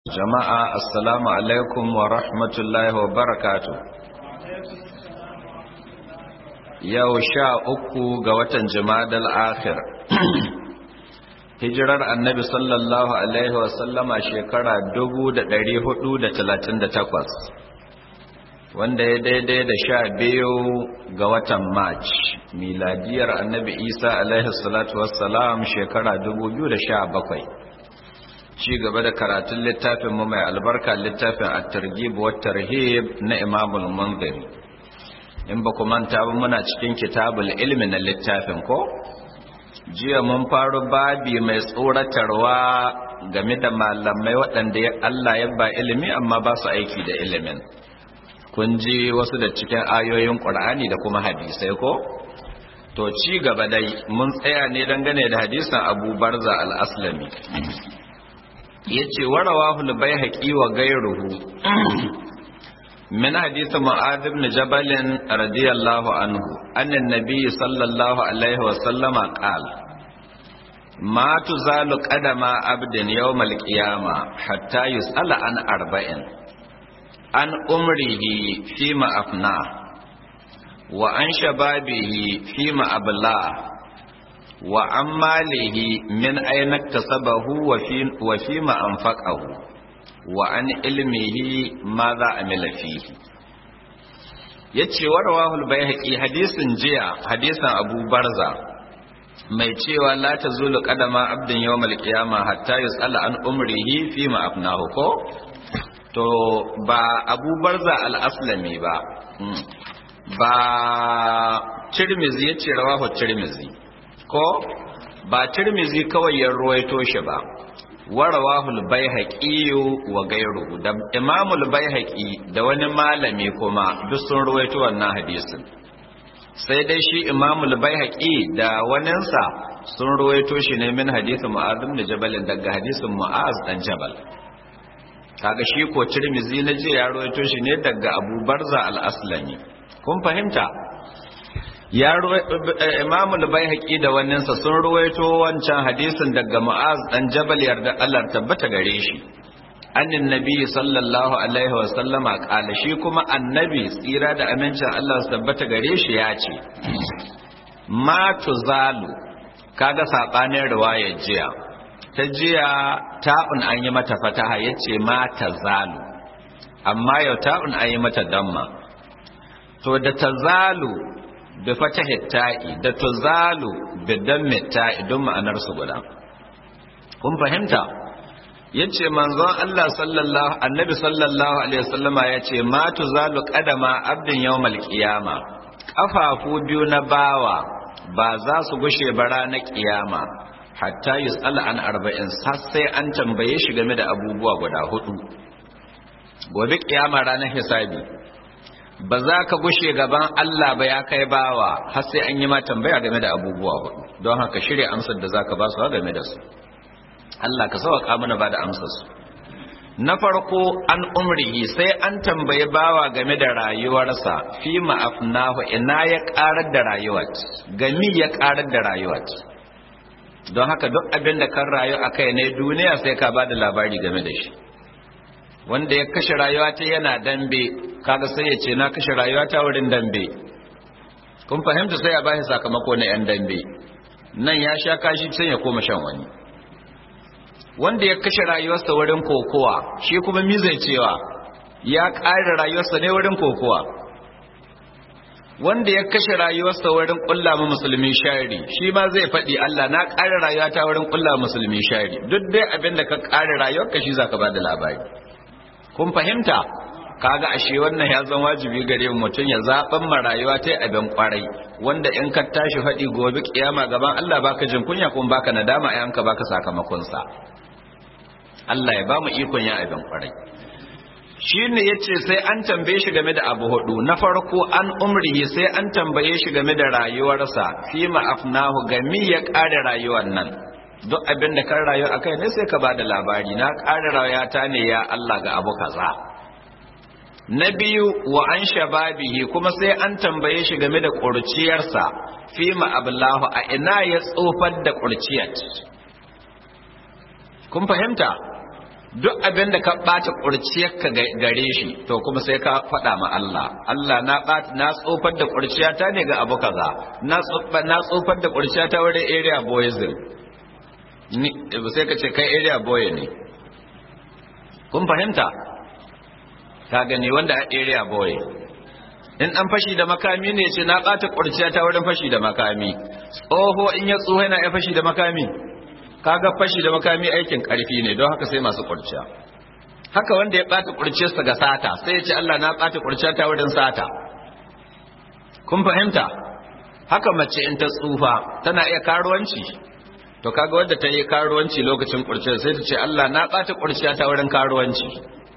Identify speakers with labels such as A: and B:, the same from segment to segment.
A: jama'a assalamu alaikum wa rahmatullahi wa barakatu yau sha uku ga watan jimadal akhir hijirar annabi sallallahu alaihi wa sallama shekara takwas, wanda ya daidai da sha biyu ga watan march miladiyar annabi isa alaihi salatu wassalam shekara bakwai. ci gaba da karatun littafin mu mai albarka littafin at-targhib wa tarhib na Imam al-Munziri in ba ku manta ba muna cikin kitabul ilmi na littafin ko jiya mun faru babi mai tsoratarwa game da malamai waɗanda Allah ya ba ilimi amma ba su aiki da ilimin kun ji wasu da cikin ayoyin Qur'ani da kuma hadisai ko to ci gaba dai mun tsaya ne dangane da hadisin Abu Barza al-Aslami yace warawahu al-baihaqi wa ghayruhu min hadith mu'adh ibn jabal radiyallahu anhu anna an-nabiy sallallahu alaihi wa sallama qala ma tuzalu qadama abdin yawm al-qiyamah hatta yus'ala an arba'in an umrihi fima afna wa an shababihi fima abla wa an malihi min aina tasabahu wa fi ma anfaqahu wa an ilmihi ma za amila fihi yace wa rawahul bayhaqi hadisin jiya hadisin Abu Barza mai cewa la tazulu qadama abdin yawmal qiyamah hatta yus'ala an umrihi fi ma afnahu ko to ba Abu Barza al-Aslami ba ba Tirmizi yace rawahu Tirmizi ko ba tirmizi kawai ya ruwaito shi ba warawahul baihaqi wa gairuhu da imamul baihaqi da wani malami kuma duk sun ruwaito wannan hadisin sai dai shi imamul baihaqi da waninsa sun ruwaito shi ne min hadisin mu'az ibn jabal daga hadisin mu'az dan jabal kaga shi ko tirmizi na je ya ruwaito shi ne daga abu barza al-aslami kun fahimta ya imamul baihaqi da wannan sa sun ruwaito wancan hadisin daga mu'az dan jabal yarda Allah tabbata gare shi annin nabi sallallahu alaihi wa sallama kala shi kuma annabi tsira da amincin Allah su tabbata gare shi ya ce ma tuzalu kaga sabanin riwayar jiya ta jiya ta'un an yi mata fataha yace ma tazalu amma yau ta'un an yi mata damma to da tazalu da fatahi ta'i da tuzalu da dammi ta'i don ma'anar su guda kun fahimta yace manzon Allah sallallahu annabi sallallahu alaihi wasallama yace ma tuzalu qadama abdin yawmal qiyama kafafu biyu na bawa ba za su gushe ba ranar kiyama hatta yus'ala an arba'in sai an tambaye shi game da abubuwa guda hudu gobe kiyama ranar hisabi ba za ka gushe gaban Allah ba ya kai bawa har sai an yi ma tambaya game da abubuwa hudu don haka shirya amsar da za ka ba su game da su Allah ka sauka mana ba da amsar su na farko an umrihi sai an tambayi bawa game da rayuwarsa fi ma'afnahu ina ya karar da rayuwar gami ya karar da rayuwar don haka duk abin da kan rayu a kai ne duniya sai ka ba da labari game da shi wanda ya kashe rayuwa ta yana dambe kaga sai ya ce na kashe rayuwa ta wurin dambe kun fahimta sai ya bashi sakamako na yan dambe nan ya sha kashi sai ya koma shan wani wanda ya kashe rayuwarsa wurin kokowa shi kuma mi zai cewa ya ƙara rayuwarsa ne wurin kokowa wanda ya kashe rayuwarsa wurin ƙulla ma musulmi shari shi ma zai faɗi Allah na ƙara rayuwa ta wurin ƙulla musulmi shari duk dai abin da ka ƙara rayuwarka shi zaka ba da labari kun fahimta kaga ashe wannan ya zama wajibi gare mu mutum ya zaben ma rayuwa ta abin kwarai wanda in ka tashi faɗi gobe kiyama gaban Allah baka jin kunya kuma baka nadama ai ka baka sakamakon sa Allah ya ba mu ikon ya abin kwarai shine yace sai an tambaye shi game da abu hudu na farko an umrihi sai an tambaye shi game da rayuwarsa fi ma afnahu gami ya kare rayuwar nan duk abin da kan rayu a kai ne sai ka ba da labari na ƙara rayata ne ya Allah ga abu kaza na biyu wa an shababihi kuma sai an tambaye shi game da ƙurciyarsa fi ma'ablahu a ina ya tsofar da ƙurciyar kun fahimta duk abin da ka ɓata ƙurciyarka gare shi to kuma sai ka faɗa ma Allah Allah na na tsofar da ƙurciyata ne ga abu kaza na tsofar da ƙurciyata wurin area boyism sai ka ce kai area boy ne kun fahimta ka gani wanda a area boy in an fashi da makami ne ce na ɓata ƙurciyata wurin fashi da makami tsoho in ya tsoho yana ya fashi da makami kaga fashi da makami aikin karfi ne don haka sai masu kurciya haka wanda ya bata kurciyarsa ga sata sai ya ce Allah na bata kurciya ta wurin sata kun fahimta haka mace in ta tsufa tana iya karuwanci to kaga wanda ta yi karuwanci lokacin kurciyar sai ta ce Allah na bata kurciya ta wurin karuwanci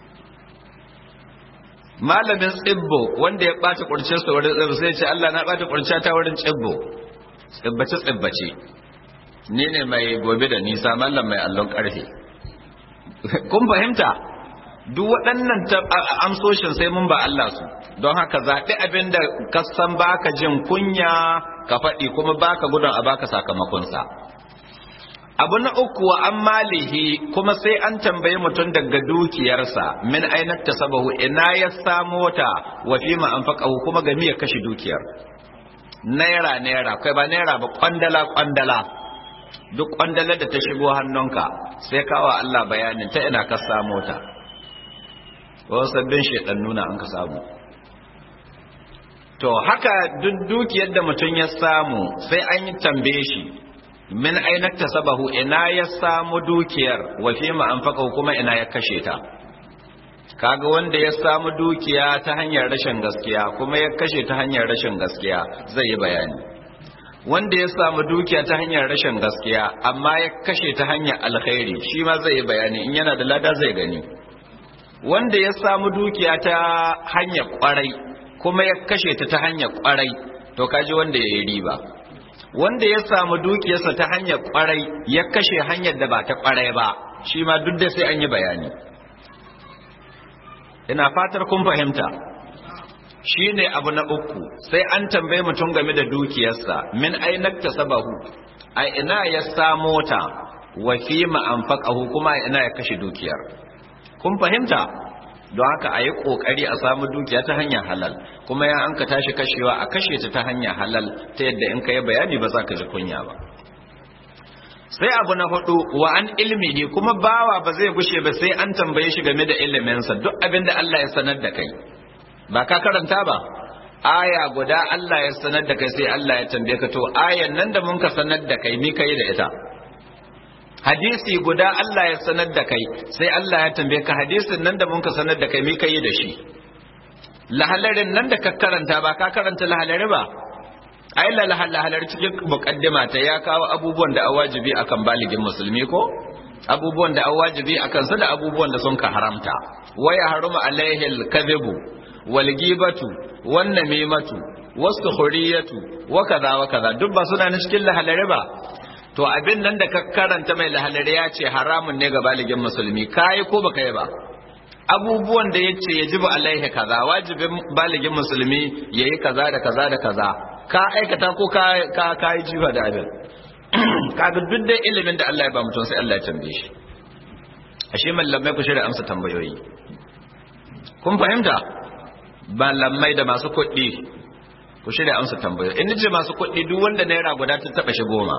A: malamin tsibbo wanda ya bata kurciyarsa wurin tsibbo sai ya ce Allah na bata kurciya ta wurin tsibbo tsibbace tsibbace ni ne mai gobe da nisa mallam mai allon karfe kun fahimta duk waɗannan amsoshin sai mun ba Allah su don haka zaɓi abin da ka san baka jin kunya ka faɗi kuma baka gudun a baka sakamakonsa abu na uku wa an malihi kuma sai an tambayi mutum daga dukiyarsa min ainihin tasabahu ina ya samo ta wa fi ma an kuma ga ya kashe dukiyar naira naira kai ba naira ba kwandala kwandala duk kwandalar da ta shigo hannunka sai kawo Allah bayanin ta ina ka samu ta wasu sabbin shaidan nuna an ka samu to haka duk dukiyar da mutum ya samu sai an yi tambaye shi min ainar ta sabahu ina ya samu dukiyar wa fi ma'amfaka kuma ina ya kashe ta kaga wanda ya samu dukiya ta hanyar rashin gaskiya kuma ya kashe ta hanyar rashin gaskiya zai yi bayani wanda ya samu dukiya ta hanyar rashin gaskiya amma ya kashe ta hanyar alkhairi shi ma zai yi bayani in yana da lada zai gani wanda ya samu dukiya ta hanyar kwarai kuma ya kashe ta ta hanyar kwarai to kaji wanda ya yi riba wanda ya samu dukiyarsa ta hanyar kwarai ya kashe hanyar da ba ta kwarai ba shi ma duk da sai an yi bayani ina fatar kun fahimta shi ne abu na uku sai an tambaye mutum game da dukiyarsa min ainak ta sabahu a ina ya samo ta wa fi ma'amfaƙahu kuma a ina ya kashe dukiyar kun fahimta don haka a yi ƙoƙari a samu dukiya ta hanyar halal kuma ya an ka tashi kashewa a kashe ta ta hanyar halal ta yadda in ka yi bayani ba za ka ji kunya ba sai abu na hudu wa an ilmi ne kuma bawa ba zai gushe ba sai an tambaye shi game da iliminsa duk abin da Allah ya sanar da kai ba ka karanta ba aya guda Allah ya sanar da kai sai Allah ya tambaye ka to ayan nan da mun ka sanar da kai ni kai da ita hadisi guda Allah ya sanar da kai sai Allah ya tambaye ka hadisin nan da mun ka sanar da kai mi kai da shi lahalarin nan da ka karanta ba ka karanta lahalari ba ai lahalar cikin muqaddima ta ya kawo abubuwan da awajibi akan baligin musulmi ko abubuwan da awajibi akan su da abubuwan da sun ka haramta waya haruma alaihi al-kadhibu wal ghibatu wan namimatu was-sukhuriyatu wa kaza wa kaza duk ba suna cikin lahalari ba to abin nan da ka karanta mai lahalari ya ce haramun ne ga baligin musulmi kai ko baka yi ba abubuwan da ya ce ya jibu alaihi kaza wajibin baligin musulmi ya yi kaza da kaza da kaza ka aikata ko ka yi jifa da abin kaga duk da ilimin da Allah ya ba mutum sai Allah ya tambaye shi ashe mallamai ku shirya amsa tambayoyi kun fahimta mallamai da masu kuɗi ku shirya amsa tambayoyi in ce masu kuɗi duk wanda naira guda ta taɓa shi goma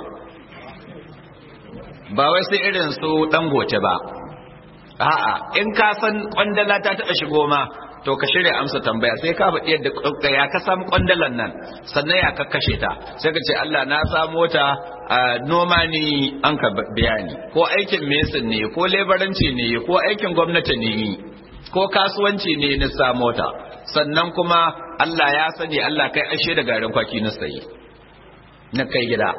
A: ba wai sai irin su dangote ba a'a in ka san kwandala ta taɓa shigo ma to ka shirya amsa tambaya sai ka faɗi yadda ya ka samu kwandalan nan sannan ya ka kashe ta sai ka ce Allah na samo ta noma ni an ka biya ni ko aikin mesin ne ko lebaranci ne ko aikin gwamnati ne ko kasuwanci ne na samo ta sannan kuma Allah ya sani Allah kai ashe da garin kwaki na sayi na kai gida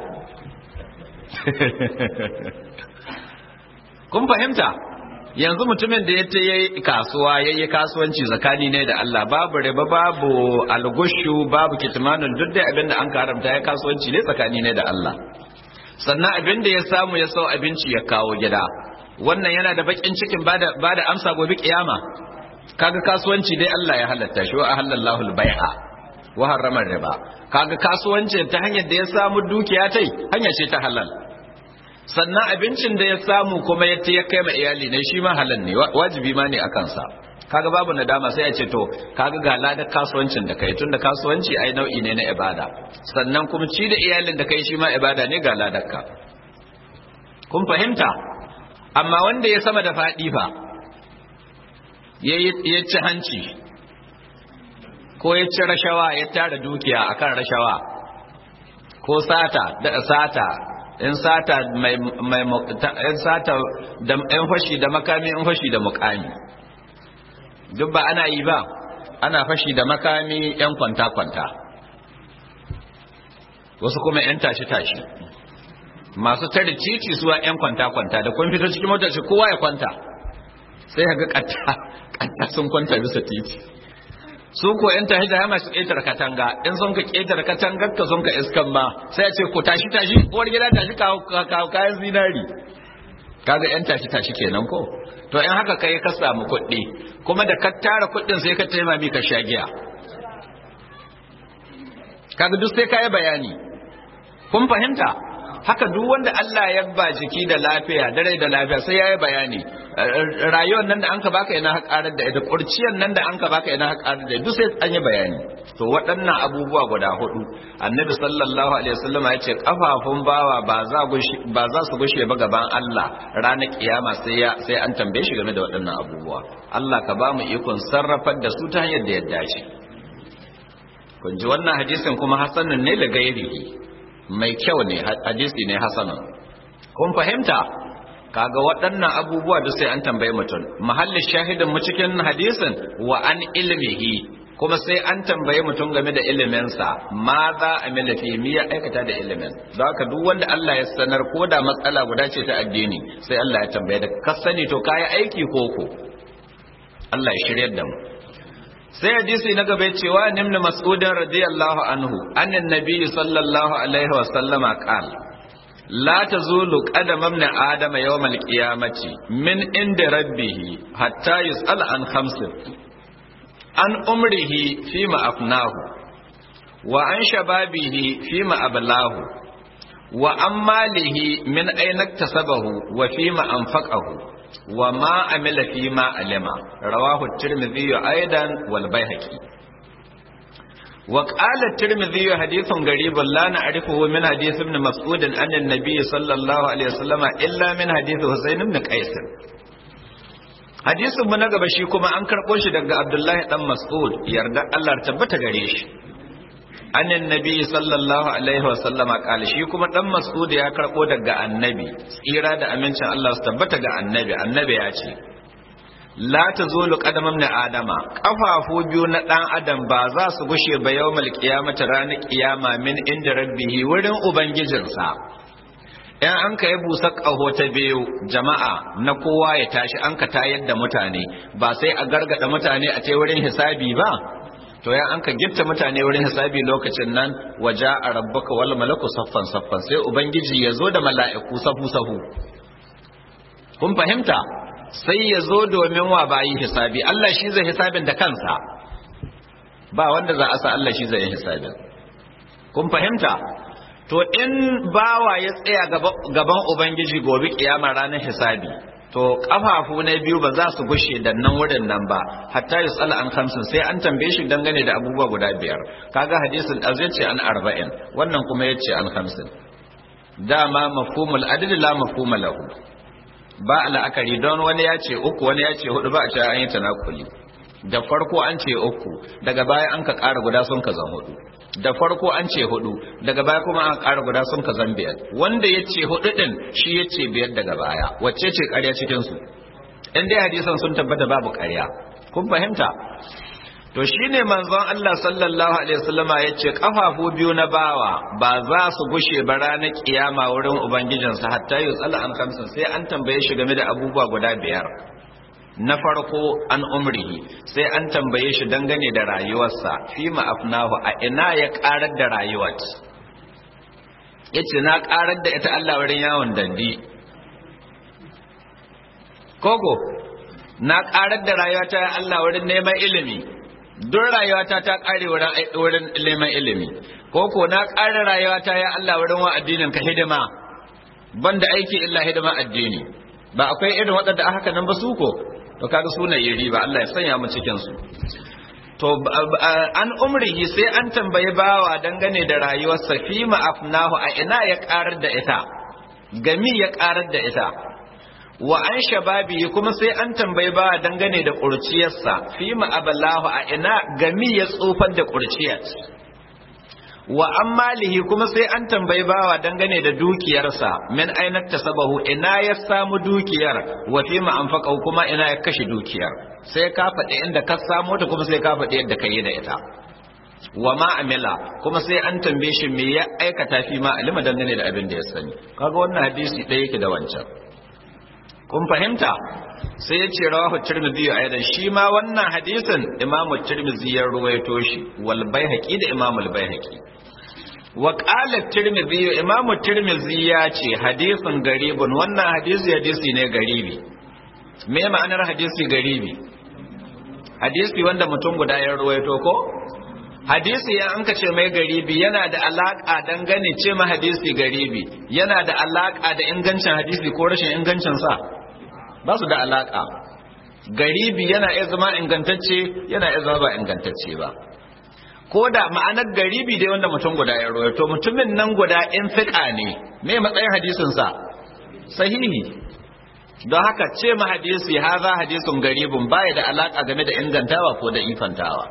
A: kun fahimta yanzu mutumin da ya ta yi kasuwa ya yi kasuwanci tsakani ne da Allah babu riba babu algushu babu kitmanun duk da abin da an karamta ya kasuwanci ne tsakani ne da Allah sannan abin da ya samu ya sau abinci ya kawo gida wannan yana da bakin cikin ba da amsa gobe kiyama kaga kasuwanci dai Allah ya halatta shi wa ahallallahu al-bai'a wa harrama riba kaga kasuwanci ta hanyar da ya samu dukiya tai hanya ce ta halal sannan abincin da ya samu kuma ya ya kai ma iyali ne shi ma halal ne wajibi ma ne a kansa kaga babu nadama sai a ce to kaga ga ladar kasuwancin da kai tunda kasuwanci ai nau'i ne na ibada sannan kuma ci da iyalin da kai shi ma ibada ne ga ladar ka kun fahimta amma wanda ya sama da faɗi fa ya ci hanci ko ya ci rashawa ya tara dukiya akan rashawa ko sata da sata in sata mai mai in sata da in fashi da makami in fashi da mukami duk ba ana yi ba ana fashi da makami yan kwanta kwanta wasu kuma yan tashi tashi masu tare titi suwa yan kwanta kwanta da kun fito cikin motar shi kowa ya kwanta sai ga katta katta sun kwanta bisa titi su ko yan tashi da masu ƙetar katanga in sun ka ƙetar katangar ka sun ka iskan ma sai a ce ku tashi tashi uwar gida tashi kawo kayan zinari kaga yan tashi tashi kenan ko to in haka kai ka samu kuɗi kuma da ka tara kuɗin sai ka taimami ka sha giya kaga duk sai ka yi bayani kun fahimta haka duk wanda Allah ya ba jiki da lafiya dare da lafiya sai yayi bayani rayuwar nan da anka baka ina haƙarar da ita kurciyar nan da anka baka ina haƙarar da duk sai an yi bayani to waɗannan abubuwa guda hudu annabi sallallahu alaihi wasallam ya ce kafafun bawa ba za ba za su gushe ba gaban Allah ranar kiyama sai ya sai an tambaye shi game da waɗannan abubuwa Allah ka ba mu ikon sarrafar da su ta hanyar da ya dace kun ji wannan hadisin kuma hasanun ne da gairihi mai kyau ne hadisi ne hasanun kun fahimta kaga waɗannan abubuwa da sai an tambaye mutum mahallin shahidin mu cikin hadisin wa an ilmihi kuma sai an tambaye mutum game da iliminsa ma za a milafi mi ya aikata da ilimin don haka duk wanda Allah ya sanar ko da matsala guda ce ta addini sai Allah ya tambaye da ka sani to kayi aiki koko Allah ya shiryar da mu sai hadisi na gaba cewa nimna mas'udin radiyallahu anhu annan nabi sallallahu alaihi wa sallama qal la tazulu qadama ibn adama yawm al-qiyamati min inda rabbih hatta yus'al an khamsin an umrihi fima afnahu wa an shababihi fima ablahu wa an malihi min ayna iktasabahu wa fima anfaqahu وما عمل فيما علم رواه الترمذي أيضا والبيهقي وقال الترمذي حديث غريب لا نعرفه من حديث ابن مسعود عن النبي صلى الله عليه وسلم إلا من حديث حسين بن قيس hadisin mu na gaba shi kuma an karɓo shi daga Abdullahi dan Mas'ud yarda Allah tabbata gare shi annan nabi sallallahu alaihi wa sallama kala shi kuma dan mas'ud ya karbo daga annabi tsira da amincin Allah su tabbata ga annabi annabi ya ce la tazulu qadamam na adama kafafu biyu na dan adam ba za su gushe ba yawmal qiyamati ranar kiyama min inda rabbihi wurin ubangijinsa in an ka yi busa ƙaho ta biyu jama'a na kowa ya tashi an ka tayar da mutane ba sai a gargada mutane a ce wurin hisabi ba to ya an ka gitta mutane wurin hisabi lokacin nan waje a rabbuka wal malaku saffan saffan sai ubangiji ya zo da mala'iku safu safu kun fahimta sai ya zo domin wa bayi hisabi Allah shi zai hisabin da kansa ba wanda za a sa Allah shi zai hisabin kun fahimta to in bawa ya tsaya gaban ubangiji gobe kiyama ranar hisabi to kafafu na biyu ba za su gushe da nan wurin nan ba hatta yusala an khamsin sai an tambaye shi dangane da abubuwa guda biyar kaga hadisin az yace an arba'in wannan kuma yace an khamsin dama mafhumul adl la mafhuma lahu ba la'akari don wani ya ce uku wani ya ce hudu ba a ce an yi tanakuli da farko an ce uku daga baya an ka ƙara guda sun ka zan hudu da farko an ce hudu daga baya kuma an ƙara guda sun ka zan biyar wanda ya ce hudu ɗin shi ya ce biyar daga baya wacce ce ƙarya cikinsu in dai hadisan sun tabbata babu ƙarya kun fahimta to shine manzon Allah sallallahu alaihi wasallama ya ce kafafu biyu na bawa ba za su gushe ba ranar kiyama wurin ubangijinsa hatta yusala an kamsin sai an tambaye shi game da abubuwa guda biyar na farko an umrihi sai an tambaye shi dangane da rayuwarsa fi ma'afnahu a ina ya karar da rayuwar yace na karar da ita Allah wurin yawon dandi koko na karar da rayuwata ya Allah wurin neman ilimi don rayuwata ta kare wurin neman ilimi koko na kare rayuwata ya Allah wurin wa addinin ka hidima banda aiki illa hidima addini ba akwai irin waɗanda aka nan ba su ko to kaga suna yi riba Allah ya sanya mu cikin su to an umrihi sai an tambayi bawa dangane da rayuwarsa fi afnahu a ina ya karar da ita gami ya karar da ita wa an shababi kuma sai an tambayi bawa dangane da kurciyarsa fi aballahu a ina gami ya tsofar da kurciyar wa an malihi kuma sai an tambayi bawa dangane da dukiyarsa min ainat tasabahu ina ya samu dukiyar wa fi ma anfaqa kuma ina ya kashe dukiyar sai ka faɗi inda ka samu ta kuma sai ka faɗi yadda ka yi da ita wa ma amila kuma sai an tambaye shi me ya aikata fi ma alima dangane da abin da ya sani kaga wannan hadisi ɗaya yake da wancan kun fahimta sai ya ce rawahu tirmidhi aidan shi ma wannan hadisin imamu tirmidhi ya ruwaito shi wal baihaqi da imamu al baihaqi wa qala tirmidhi imamu tirmidhi ya ce hadisin garibun wannan hadisi hadisi ne garibi me ma'anar hadisi garibi hadisi wanda mutum guda ya ruwaito ko hadisi ya an ce mai garibi yana da alaka dangane ce ma hadisi garibi yana da alaka da ingancin hadisi ko rashin ingancin sa ba su da alaka garibi yana iya zama ingantacce yana iya zama ba ingantacce ba ko da ma'anar garibi dai wanda mutum guda ya rawaito mutumin nan guda in fiƙa ne me matsayin hadisin sa sahihi don haka ce ma hadisi haza hadisun garibun baya da alaka game da ingantawa ko da ifantawa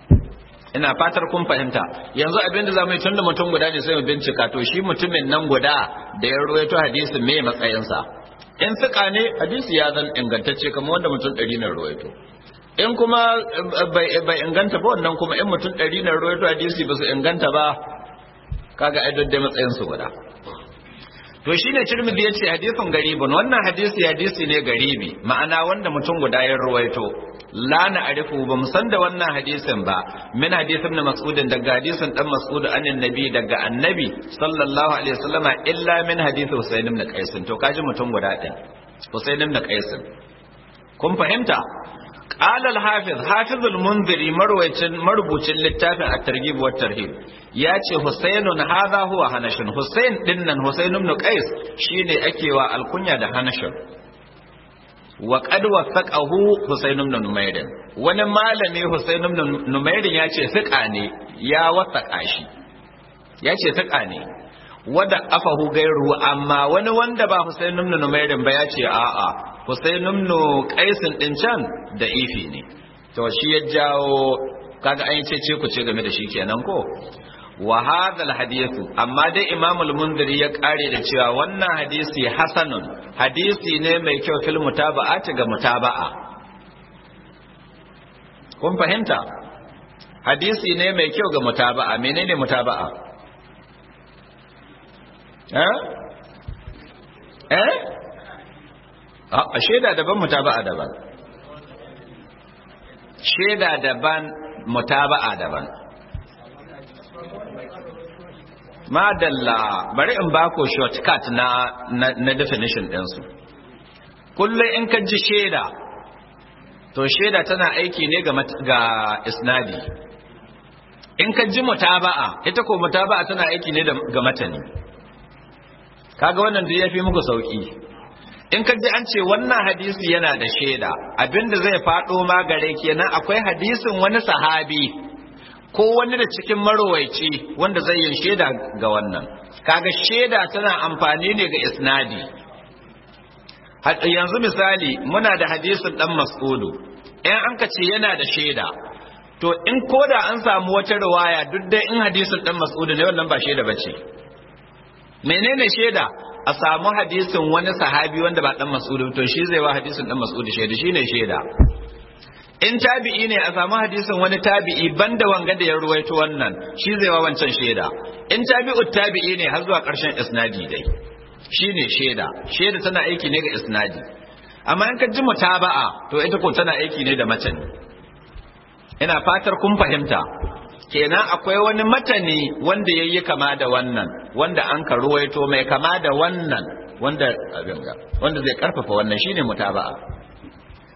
A: ina fatar kun fahimta yanzu abin da zamu yi tunda mutum guda ne sai mu bincika to shi mutumin nan guda da ya rawaito hadisin me matsayinsa in fiƙa ne hadisi ya zan ingantacce kamar wanda mutum ɗari na ruwaito in kuma bai inganta ba wannan kuma in mutum ɗari na ruwaito hadisi ba su inganta ba kaga ai dai matsayin su guda to shine Tirmidhi yace hadisin garibun wannan hadisi hadisi ne garibi ma'ana wanda mutum guda ya ruwaito la na arifu ba mu san da wannan hadisin ba min hadisin na mas'udin daga hadisin dan mas'ud anin nabi daga annabi sallallahu alaihi wasallama illa min hadisi husayn ibn qais to kaji mutum guda din husayn ibn qais kun fahimta قال الحافظ حافظ المنذري مرويتين مربوطين littafin at-targhib wa tarhib yace Husainun hadha huwa Hanashin Husain dinnan Husain ibn Qais shine ake wa alkunya da Hanashin wa qad wasaqahu Husain ibn Numayr wani malami Husain ibn Numayr yace fiqa ne ya wasaka shi yace fiqa ne wada afahu gairu amma wani wanda ba Husain ibn Numayr ba yace a'a Husain ibn Qais din can da ifi ne to shi ya jawo kaga an ce ce ku ce game da shi kenan ko wa hadha alhadithu amma dai Imam al-Munziri ya kare da cewa wannan hadisi hasanun hadisi ne mai kyau fil mutaba'ati ga mutaba'a kun fahimta hadisi ne mai kyau ga mutaba'a menene mutaba'a eh eh a shaida daban mutaba'a daban shaida daban mutaba'a daban madalla bari in bako shortcut na na, na definition ɗinsu kullum in ka ji shaida to shaida tana aiki ne ga, ga isnadi in ka ji mutaba'a ita ko mutaba'a tana aiki ne ga matani kaga wannan duk yafi muku sauki in ka ji an ce wannan hadisi yana da shaida abinda zai faɗo ma gare kenan akwai hadisin wani sahabi ko wani da cikin marowaici wanda zai yin shaida ga wannan kaga shaida tana amfani ne ga isnadi yanzu misali muna da hadisin dan mas'udu in an ka ce yana da shaida to in koda an samu wata riwaya duk dai in hadisin dan mas'udu ne wannan ba shaida bace menene shaida a samu hadisin wani sahabi wanda ba dan mas'udu to shi zai wa hadisin dan mas'udu shaida shine shaida in tabi'i ne a samu hadisin wani tabi'i banda wanga da ya ruwaito wannan shi zai wa wancan shaida in tabi'ut tabi'i ne har zuwa ƙarshen isnadi dai shine shaida shaida tana aiki ne ga isnadi amma in ka ji mutaba'a to ita ko tana aiki ne da matani ina fatar kun fahimta kenan akwai wani matani wanda yayi kama da wannan wanda an ka ruwaito mai kama da wannan wanda abin ga wanda zai karfafa wannan shine mutaba'a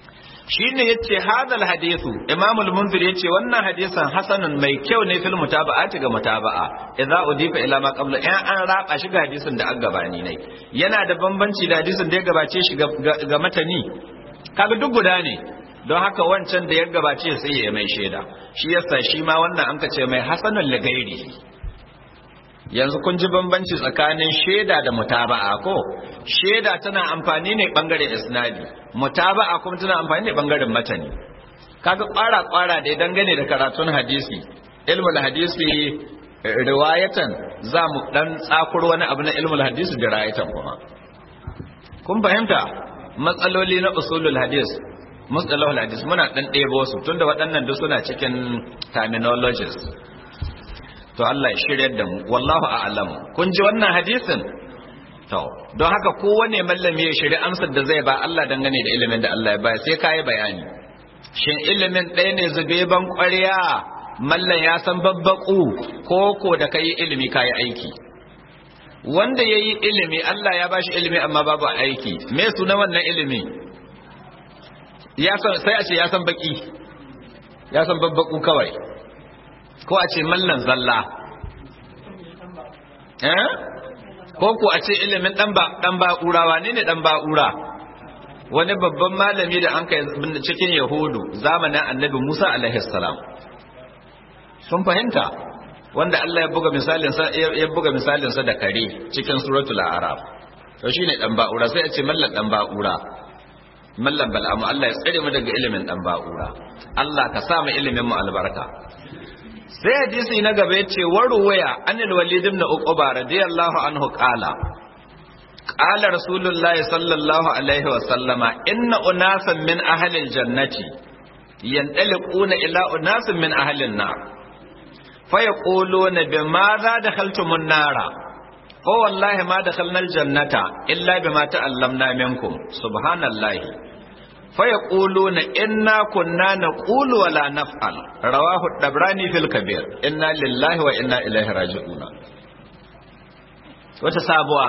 A: shine yace hadal hadithu imam al-munzir yace wannan hadisan hasanun mai kyau ne fil mutaba'ati ga mutaba'a idza udifa ila ma qabla in an raba shi ga hadisin da an gabani ne yana da bambanci da hadisin da ya gabace shi ga matani kaga duk guda ne don haka wancan da ya gabace sai ya mai shaida shi yasa shi ma wannan an kace mai hasanul lagairi yanzu kun ji bambanci tsakanin shaida da mutaba'a ko shaida tana amfani ne bangaren isnadi mutaba'a kuma tana amfani ne bangaren matani kaga kwara kwara da dangane da karatun hadisi ilmul hadisi riwayatan za mu dan tsakur wani abu na ilmul hadisi da riwayatan kuma kun fahimta matsaloli na usulul hadis mustalahul hadis muna dan ɗebo su tunda waɗannan duk suna cikin terminologies to Allah ya shirya da mu wallahu a'lam kun ji wannan hadisin to don haka kowane mallami ya shirya amsar da zai ba Allah dangane da ilimin da Allah ya ba sai kai bayani shin ilimin ɗaya ne zube ban ƙwarya mallan ya san babbaku ko ko da kai ilimi kai aiki wanda yayi ilimi Allah ya bashi ilimi amma babu aiki me suna wannan ilimi ya san sai a ce ya san baki ya san babbaku kawai ko a ce mallan zalla eh ko ko a ce ilimin dan ba dan ba'ura wane ne dan ba'ura wani babban malami da an kai cikin yahudu zamanin annabi Musa alaihi salam sun fahimta wanda Allah ya buga misalin sa ya buga misalin sa da kare cikin suratul a'raf to shine dan ba'ura sai a ce mallan dan ba'ura mallan bal'amu Allah ya tsare mu daga ilimin dan ba'ura Allah ka sa mu ilimin mu albarka sai hadisi na gaba yace waruwaya anil walid ibn uqba radiyallahu anhu qala qala rasulullahi sallallahu alaihi wa sallama inna unasan min ahli aljannati yantaliquna ila unasin min ahli an-nar fayaquluna bimadha dakhaltumun nara fa wallahi ma dakhalna aljannata illa bima ta'allamna minkum subhanallahi فيقولون إنا كنا نقول ولا نفعل رواه الدبراني في الكبير إنا لله وإنا إليه راجعون وتسابوا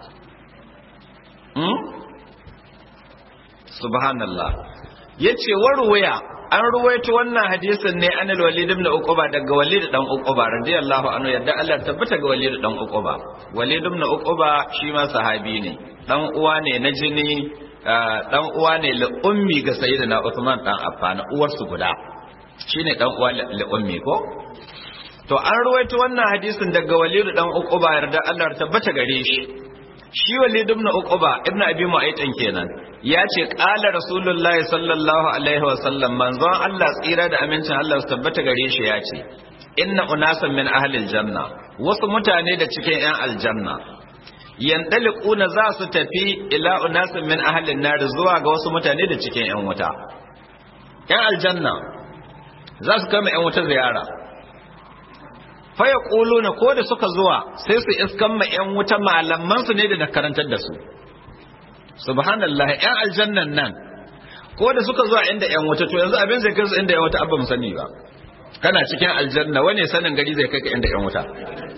A: سبحان الله yace warwaya an ruwaito wannan hadisin ne anil walid ibn uquba daga walid dan uquba radiyallahu anhu yadda Allah tabbata ga walid dan uquba walid ibn uquba shi ma sahabi ne dan uwa ne na jini dan uwa ne li ummi ga sayyidina Uthman dan Affan uwar su guda shine dan uwa li ummi ko to an ruwaito wannan hadisin daga Walid dan Uqba yarda Allah tabbata gare shi shi Walid ibn Uqba ibn Abi Mu'aytin kenan ya ce qala rasulullahi sallallahu alaihi wa sallam manzon Allah tsira da amincin Allah su tabbata gare shi ya ce inna unasan min ahli aljanna wasu mutane da cikin yan aljanna yandaliquna za su tafi ila unasin min ahlin nar zuwa ga wasu mutane da cikin yan wuta yan aljanna za su kama yan wuta ziyara fa yaquluna ko da suka zuwa sai su iskan ma yan wuta malaman su ne da karantar da su subhanallah yan aljannan nan ko da suka zuwa inda yan wuta to yanzu abin zai kai su inda yan wuta abba mu sani ba kana cikin aljanna wane sanin gari zai kai ka inda yan wuta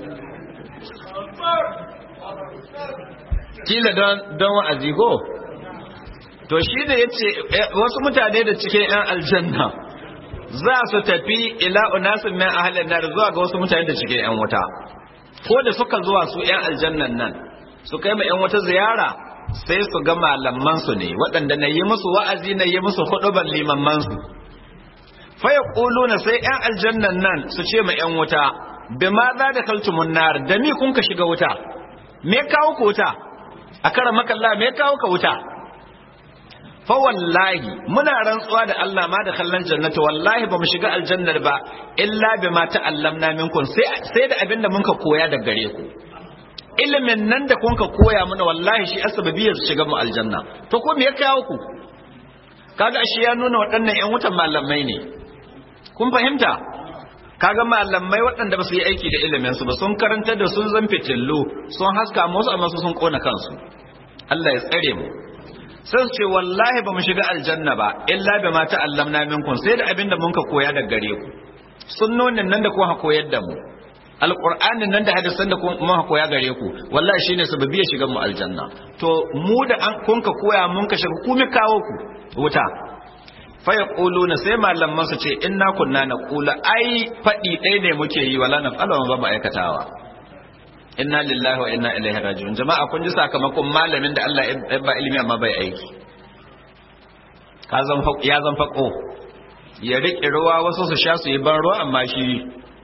A: kila don wa'azi ko to shi da ya ce wasu mutane da cikin 'yan aljanna za su tafi ila unasin min ahalin nar zuwa ga wasu mutane da cikin 'yan wuta ko da suka zuwa su 'yan aljannan nan su kai ma 'yan wuta ziyara sai su ga malaman su ne waɗanda na yi musu wa'azi na yi musu huduban limamman su fa yaquluna sai 'yan aljannan nan su ce ma 'yan wuta bima za da kaltumun nar da mi kun ka shiga wuta me kawo ku wuta a kara makalla me kawo ka wuta fa wallahi muna rantsuwa da Allah ma da kallon jannata wallahi ba mu shiga aljannar ba illa bima ta'allamna minkum sai sai da abin da muka koya daga gare ku ilimin nan da kun ka koya mana wallahi shi asbabiyar shiga mu aljanna to ko me ya kawo ku kaga shi ya nuna waɗannan ƴan wutan malamai ne kun fahimta kaga malamai waɗanda ba su yi aiki da ilimin su ba sun karanta da sun zan fitillu sun haska musu amma su sun kona kansu Allah ya tsare mu sai su ce wallahi ba mu shiga aljanna ba illa bi ma ta'allamna minkum sai da abinda mun ka koya daga gare ku sunnonin nan da kuka koyar da mu alqur'anin nan da hadisan da kuma koya gare ku wallahi shine sababi ya shiga mu aljanna to mu da an kun ka koya mun ka shiga ku mi kawo ku wuta fa yaquluna sai malaman su ce inna kunna naqula ai fadi ɗaya ne muke yi wala naf'alu ba mu aikatawa inna lillahi wa inna ilaihi raji'un jama'a kun ji sakamakon malamin da Allah ya ba ilimi amma bai aiki ka zan ya zan fako ya riƙe ruwa wasu su sha su yi ban ruwa amma shi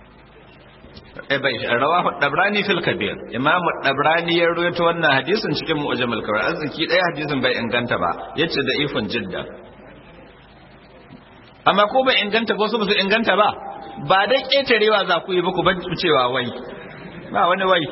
A: rawahu dabrani fil kabir imamu dabrani ya rawaito wannan hadisin cikin mu'jamul kabir arziki ɗaya hadisin bai inganta ba yace da ifun jidda amma ko bai inganta ko su ba su inganta ba ba dai ƙetarewa za ku yi ba ku ban cewa wai ba wani wai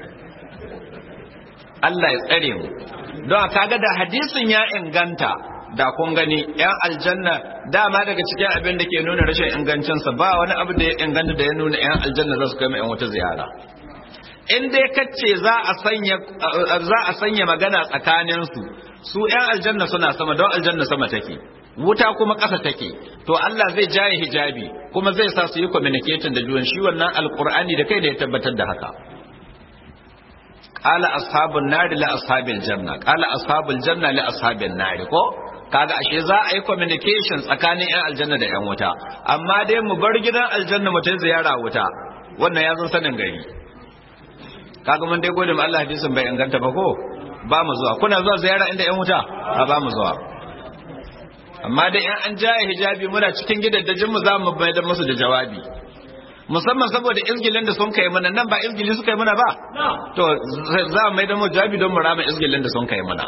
A: Allah ya tsare mu don kaga da hadisin ya inganta da kun gani yan aljanna dama daga cikin abin da ke nuna rashin ingancinsa ba wani abu da ya inganta da ya nuna yan aljanna za su kai yan wata ziyara in dai kace za a sanya za a sanya magana tsakanin su su yan aljanna suna sama don aljanna sama take wuta kuma ƙasa take to Allah zai jaye hijabi kuma zai sa su yi communicating da juwan shi wannan alqur'ani da kai da ya tabbatar da haka qala ashabun nari la ashabil janna qala ashabul janna li ashabin nari ko kaga ashe za a yi communication tsakanin yan aljanna da yan wuta amma dai mu bar gidan aljanna mu ta ziyara wuta wannan ya zo sanin gari kaga mun dai gode mu Allah hadisin bai inganta ba ko ba mu zuwa kuna zuwa ziyara inda yan wuta a ba mu zuwa amma dai in an jaye hijabi muna cikin gidaddajin mu za mu bayar musu da jawabi musamman saboda izgilin da sun kai mana nan ba izgili suka yi mana ba to za mu mai da mu jawabi don mu rama izgilin da sun kai mana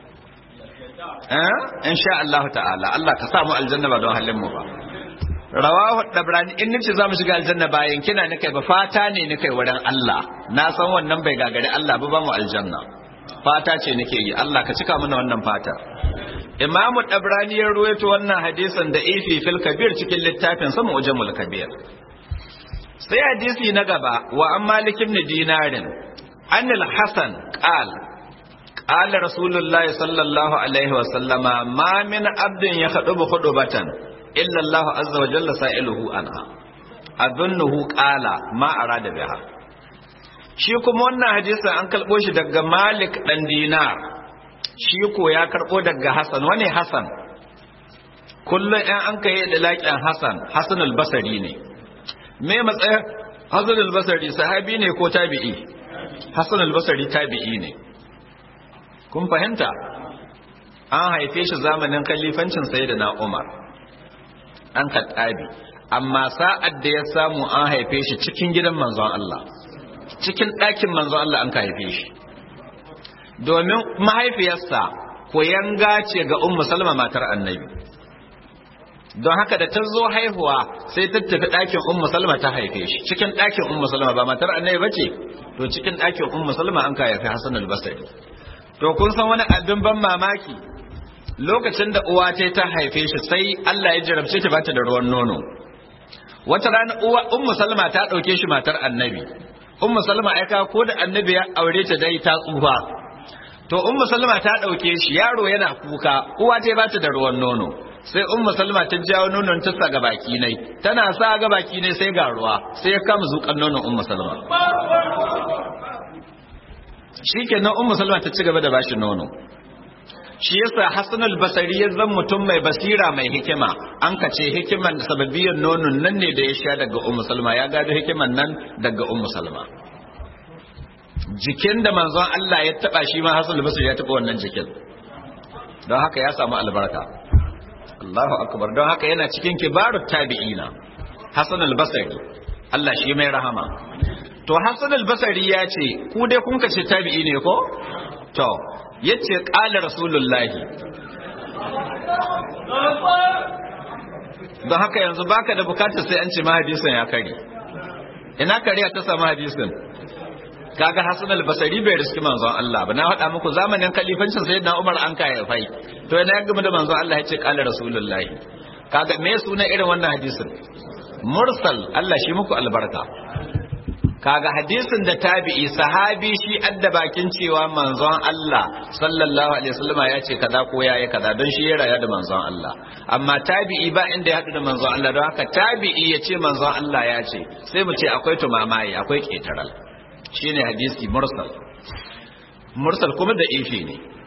A: in sha Allah ta'ala Allah ka sa mu aljanna ba don halin mu ba rawahu dabrani in nace za mu shiga aljanna bayan kina ni kai ba fata ne ni kai wurin Allah na san wannan bai gagari Allah ba ba mu aljanna fata ce nake yi Allah ka cika mana wannan fata Imam Dabrani ya ruwaito wannan hadisin da ifi fil kabir cikin littafin sa Mu'jamul Kabir sai hadisi na gaba wa an Malik ibn Dinarin anil Hasan qala قال رسول الله صلى الله عليه وسلم ما من عبد يخطب خطبة إلا الله عز وجل سائله عنها أظنه قال ما أراد بها shi kuma wannan hadisin an karɓo shi daga Malik ɗan Dinar shi ko ya karɓo daga Hassan wani Hassan kullum ɗan an kai da laƙin Hassan Hassan al-Basri ne me matsayin Hassan al-Basri sahabi ne ko tabi'i Hassan al-Basri tabi'i ne kun fahimta an haife shi zamanin kalifancin sayyidina Umar an kattabi amma sa'ad da ya samu an haife shi cikin gidan manzon Allah cikin ɗakin manzon Allah an ka haife shi domin mahaifiyarsa koyanga ce ga ummu salma matar annabi don haka da ta zo haihuwa sai ta tafi ɗakin ummu salma ta haife shi cikin ɗakin ummu salma ba matar annabi bace to cikin ɗakin ummu salma an ka haife Hassan al-Basri to kun san wani abin ban mamaki lokacin da uwa ta ta haife shi sai Allah ya jarabce ta bata da ruwan nono wata rana uwa ummu salma ta dauke shi matar annabi ummu salma aika ko da annabi ya aure ta dai ta tsufa to ummu salma ta dauke shi yaro yana kuka uwa ta bata da ruwan nono sai ummu salma ta jawo nonon ta sa ga baki nai tana sa ga baki nai sai ga ruwa sai ya kama zukan nonon ummu salma shikenan ummu salma ta ci gaba da bashi nono shi yasa Hassan al-Basri ya zan mutum mai basira mai hikima an ka ce hikiman da sababiyan nonon nan ne da ya sha daga Ummu Salma ya gado hikiman nan daga Ummu Salma jikin da manzon Allah ya taba shi ma Hassan al-Basri ya taba wannan jikin don haka ya samu albarka Allahu akbar don haka yana cikin kibarut tabi'ina Hassan al-Basri Allah shi mai rahama to Hassan al-Basri ya ce ku dai kun kace tabi'i ne ko to yace qala rasulullahi don haka yanzu baka da bukatar sai an ce ma hadisin ya kare ina kariya ta samu hadisin kaga Hassan al-Basri bai riski manzon Allah ba na faɗa muku zamanin kalifancin sayyidina Umar an kai fai to ina ya gama da manzon Allah yace qala rasulullahi kaga me suna irin wannan hadisin mursal Allah shi muku albarka kaga hadisin da tabi'i sahabi shi adda bakin cewa manzon Allah sallallahu alaihi wasallam ya ce kaza ko yayi kaza don shi ya raya da manzon Allah amma tabi'i ba inda ya hadu da manzon Allah don haka tabi'i ya ce manzon Allah ya ce sai mu ce akwai tumamaye akwai ketaral shine hadisi mursal mursal kuma da ifi ne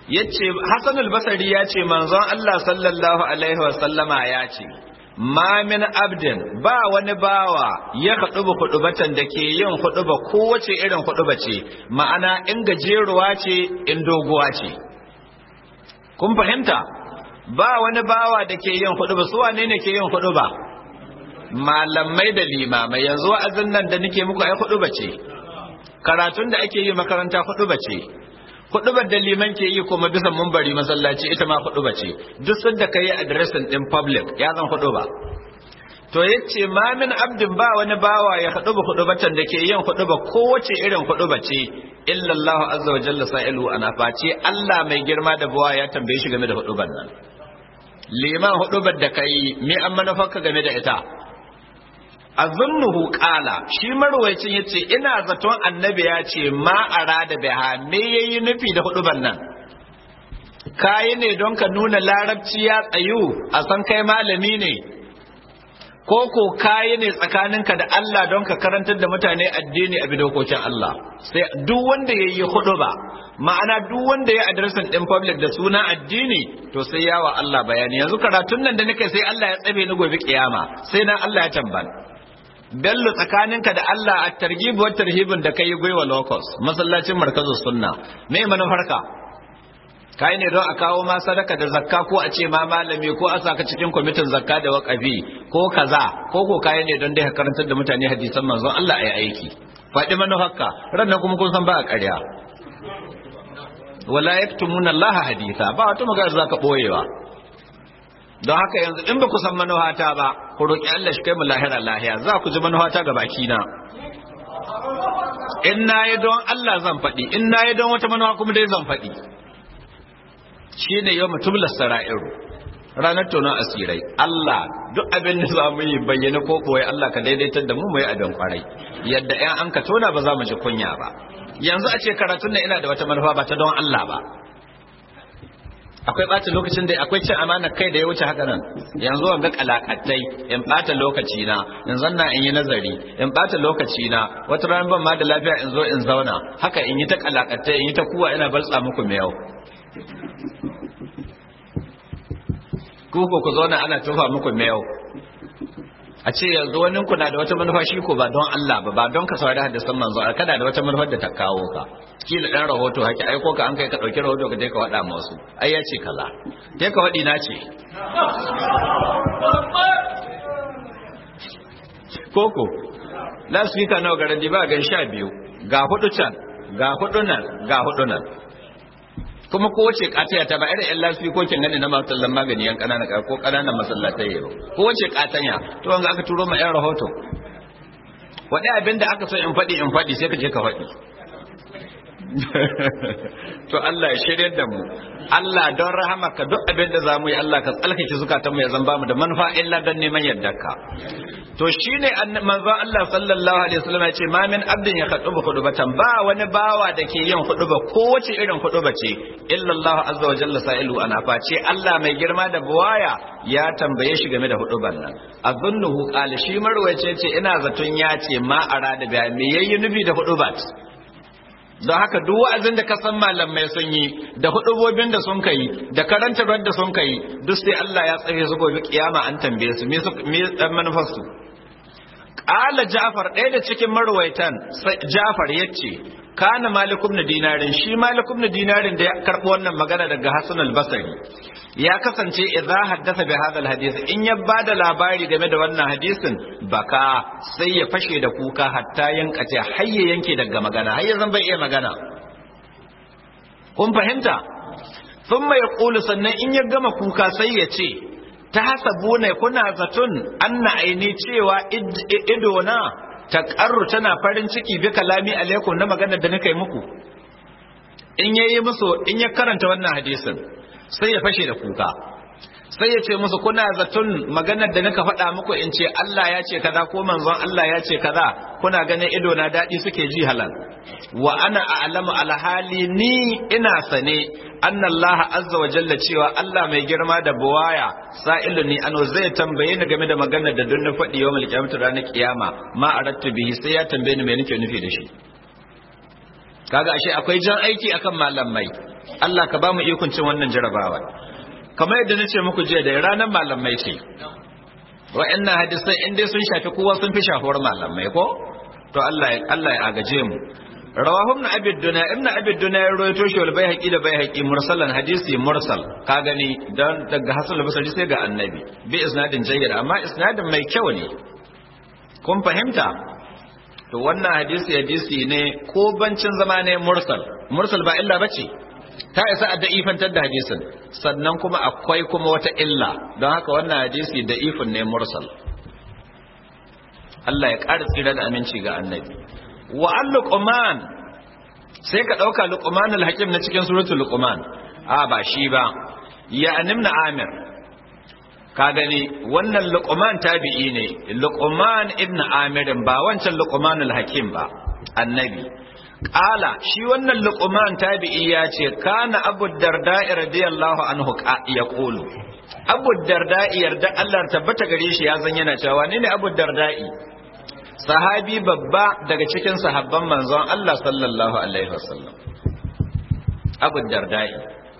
A: yace Hassan al-Basri ya ce manzon Allah sallallahu alaihi wa sallama ya ce ma min abdin ba wani bawa ya huduba hudubatan da ke yin huduba kowace irin huduba ce ma'ana in gajeruwa ce in doguwa ce kun fahimta ba wani bawa da ke yin huduba su wane ne ke yin huduba malamai da limamai yanzu wa'azin nan da nake muku ai huduba ce karatun da ake yi makaranta huduba ce hudubar da liman ke yi kuma bisa mumbari masallaci ita ma huduba ce duk sanda ka yi addressing din public ya zan huduba to yace ma min abdin ba wani bawa ya huduba hudubatan da ke yin huduba kowace irin huduba ce illa Allah azza wa jalla sa'ilu ana face Allah mai girma da buwa ya tambaye shi game da huduban nan liman hudubar da kai me an manufarka game da ita azunnuhu qala shi marwayacin yace ina zaton annabi ya ce ma arada biha me yayi nufi da huduban nan kai ne don ka nuna larabci ya tsayu a san kai malami ne ko ko kai ne tsakaninka da Allah don ka karantar da mutane addini a bidokokin Allah sai duk wanda yayi huduba ma'ana duk wanda ya addressin din public da suna addini to sai yawa Allah bayani yanzu karatun nan da nake sai Allah ya tsabe ni gobe kiyama sai na Allah ya tambana bello tsakaninka da Allah a targhib wa tarhibin da kai gwiwa locus masallacin markazu sunna me manufarka kai ne don a kawo ma sadaka da zakka ko a ce ma malami ko a saka cikin kwamitin zakka da waqafi ko kaza ko ko kai ne don dai ka karantar da mutane hadisan manzon Allah ayi aiki faɗi manufarka ran kuma kun san ba a ƙarya wala yaktumuna Allah haditha ba wata magana zaka boyewa don haka yanzu in ba ku san manuhata ba ku roƙi Allah shi kai mu lahira lahiya za ku ji manuhata ga baki na in na yi don Allah zan faɗi in na yi don wata manuwa kuma dai zan faɗi shi ne yau mutum sara'iru ranar tonon asirai Allah duk abin da za mu yi bayyana ko koyi Allah ka daidaitar da mu mu yi abin kwarai yadda ‘yan an ka tona ba za mu ji kunya ba yanzu a ce karatun nan ina da wata manufa ba ta don Allah ba akwai ɓata lokacin da akwai cin amana kai da ya wuce haka nan yanzu an ga kalakatai in ɓata lokaci na in zanna in yi nazari in ɓata lokaci na wata ran ban ma da lafiya in zo in zauna haka in yi ta kalakatai in yi ta kuwa ina balsa muku mai yau ku ko ku zauna ana tufa muku mai yau a ce yanzu wani kuna da wata manufa shi ko ba don Allah ba ba don ka saurari hadisan manzo kada da wata manufar da ta kawo ka kila dan rahoto haki aiko ka an kai ka dauki rahoto ka je ka wada masu ai ya ce kaza je ka wadi na ce koko last week nawa garin ba gan sha biyu ga hudu can ga hudu nan ga hudu nan kuma kowace kataya ta ba irin yan lafi ko kin gani na masallan magani yan kanana ko kananan masallatai yau kowace katanya to wanga aka turo ma yan rahoto wadi abin da aka so in faɗi in faɗi sai ka je ka faɗi to Allah ya shirye da mu Allah don rahamaka duk abin da zamu yi Allah ka tsalkake zukatan mu ya zan bamu da manufa illa don neman yardarka to shine manzon Allah sallallahu alaihi wasallam ya ce ma min abdin ya khutuba khutubatan ba wani bawa da ke yin khutuba ko wace irin khutuba ce illa Allah azza wa jalla sa'ilu ana face Allah mai girma da buwaya ya tambaye shi game da huduban nan azunnuhu qala shi marwaye ce ina zaton ya ce ma arada ga me yayi nufi da hudubat don haka duk wa'azin da ka san malamai sun yi da hudubobin da sun kai da karantarwar da sun kai duk sai Allah ya tsare su gobe kiyama an tambaye su me me dan manufarsu qala Ja'far ɗaya da cikin marwaitan Ja'far yace kana Malik ibn Dinarin shi Malik ibn Dinarin da ya karbo wannan magana daga Hassan al-Basri ya kasance idza haddasa bi hadha al-hadith in ya bada labari game da wannan hadisin baka sai ya fashe da kuka hatta yankace har ya yanke daga magana har ya zan bai iya magana kun fahimta thumma yaqulu sannan in ya gama kuka sai ya ce ta hasabuna kuna zaton anna aini cewa idona ta karru tana farin ciki bi kalami alaikum na magana da nika yi muku in yayi musu in ya karanta wannan hadisin sai ya fashe da kuka sai ya ce musu kuna zaton maganar da nika faɗa muku in ce Allah ya ce kaza ko manzon Allah ya ce kaza kuna ganin ido na daɗi suke ji halal wa ana a'lamu alhali ni ina sane anna Allah azza wa jalla cewa Allah mai girma da buwaya sa'ilu ni ano zai tambaye ni game da maganar da duk na faɗi yawmal qiyamah ranar kiyama ma arattu bihi sai ya tambaye ni me nake nufi da shi kaga ashe akwai jan aiki akan malamai Allah ka ba mu ikon cin wannan jarabawa kamar yadda nace muku jiya da ranar malamai ce wa'annan hadisai in dai sun shafi kowa sun fi shafuwar malamai ko to Allah Allah ya agaje mu rawahu ibn abi dunya ibn abi dunya ya rawaito shi wal bayhaqi da bayhaqi mursalan hadisi mursal ka gani dan daga hasan al-basri sai ga annabi bi isnadin jayyid amma isnadin mai kyau ne kun fahimta to wannan hadisi hadisi ne ko bancin zama ne mursal mursal ba illa bace ta isa a da'ifantar da hadisin sannan kuma akwai kuma wata illa don haka wannan hadisi da'ifin ne mursal Allah ya ƙara tsira da aminci ga annabi wa an luqman sai ka ɗauka luqman al-hakim na cikin suratul luqman a ba shi ba ya animna amir ka gani wannan luqman tabi'i ne luqman ibn amirin ba wancan luqman al-hakim ba annabi Ƙala shi wannan luqman tabi'i ya ce kana abu darda'i radiyallahu anhu ya qulu abu darda'i yarda Allah tabbata gare shi ya zan yana cewa ne ne abu darda'i sahabi babba daga cikin sahabban manzon Allah sallallahu alaihi wasallam abu darda'i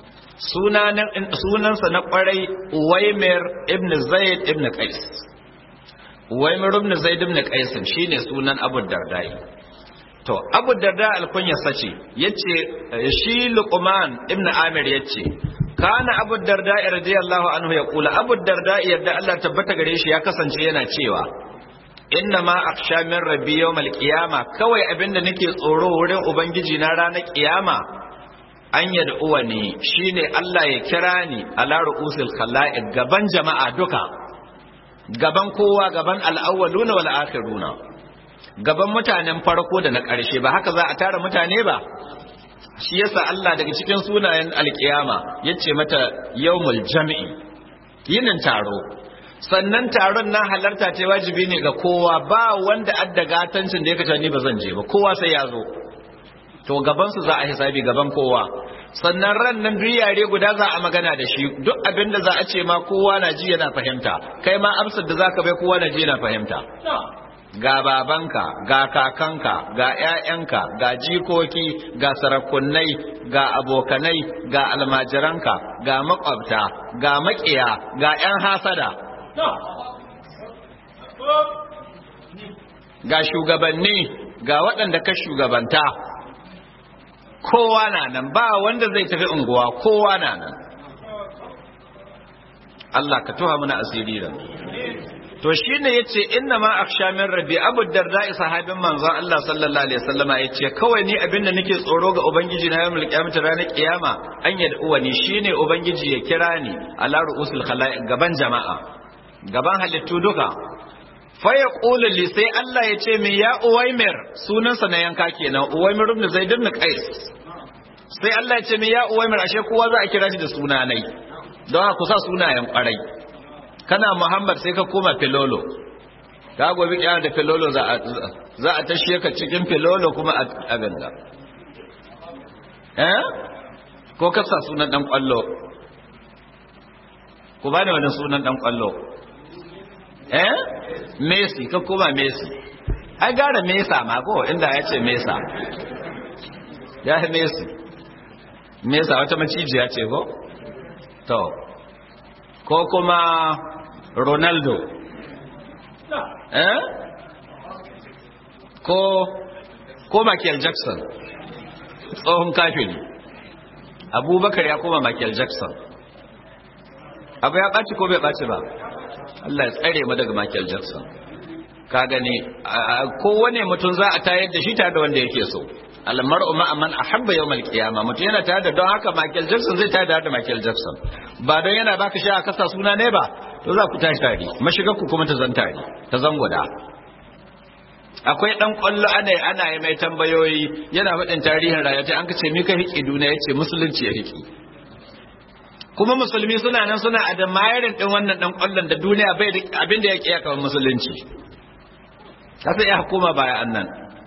A: sunansa na kwarai Uwaimir ibn Zaid ibn Qais Uwaimir ibn Zaid ibn Qais shine sunan Abu Darda'i to Abu Darda alkunya sace yace shi Luqman ibn Amir yace kana Abu Darda radiyallahu anhu ya kula Abu Darda yadda Allah tabbata gare shi ya kasance yana cewa inna ma akhsha min rabbi yawmal qiyama kawai abinda nake tsoro wurin ubangiji na ranar kiyama an yad'uwa ne shine Allah ya kira ni ala ru'usil khala'iq gaban jama'a duka gaban kowa gaban al-awwaluna wal akhiruna gaban mutanen farko da na ƙarshe ba haka za a tara mutane ba shi yasa Allah daga cikin sunayen alkiyama yace mata yawmul jam'i yinin taro sannan taron na halarta ta wajibi ne ga kowa ba wanda adda gatancin da ya kace ni ba zan je ba kowa sai ya zo to gaban su za a hisabi gaban kowa sannan ran nan duk yare guda za a magana da shi duk abin da za a ce ma kowa na ji yana fahimta kai ma amsar da zaka bai kowa na ji yana fahimta ga babanka ga kakanka ga ƴaƴanka ga jikoki ga sarakunai ga abokanai ga almajiranka ga makwabta ga maƙiya ga ƴan hasada ga shugabanni ga waɗanda ka shugabanta kowa na nan ba wanda zai tafi unguwa kowa na nan Allah ka tuha mana asiri da to shine yace inna ma akhsha min rabbi abu darda sahabin manzon Allah sallallahu alaihi wasallama yace kawai ni abinda nake tsoro ga ubangiji na yawmul qiyamah ranar kiyama an yad'uwa ni shine ubangiji ya kira ni ala ru'usul khalaiq gaban jama'a gaban halittu duka fa yaqulu li sai Allah ya ce min ya uwaimir sunansa na yanka kenan uwaimir ibn zaid ibn qais sai Allah ya ce min ya uwaimir ashe kowa za a kira shi da sunanai don haka kusa sunayen kwarai kana Muhammad sai ka koma Filolo ka gobe kiyama da Filolo za a za a tashe ka cikin Filolo kuma a ganga eh ko ka sa sunan dan kwallo ku bani wani sunan dan kwallo eh Messi ka koma Messi ai gara Mesa ma ko inda ya ce Mesa ya Messi Mesa wata macijiya ce ko to ko kuma Ronaldo eh ko ko Michael Jackson tsohon kafiri Abubakar ya koma Michael Jackson abu ya ɓaci ko bai ɓaci ba Allah ya tsare mu daga Michael Jackson ka gani kowane mutum za a tayar da shi tare da wanda yake so almar'u ma man ahabba yawmal qiyamah mutum yana tare da don haka Michael Jackson zai tare da Michael Jackson ba don yana baka sha a kasa suna ne ba to za ku tashi tare mashigar ku kuma ta zan tare ta zan guda akwai dan kwallo ana ana yi mai tambayoyi yana faɗin tarihin rayuwa an kace me ka hiki duniya yace musulunci ya hiki kuma musulmi suna nan suna adamayarin din wannan dan kwallon da duniya bai da abin da yake ya kamar musulunci kasa ya hukuma baya annan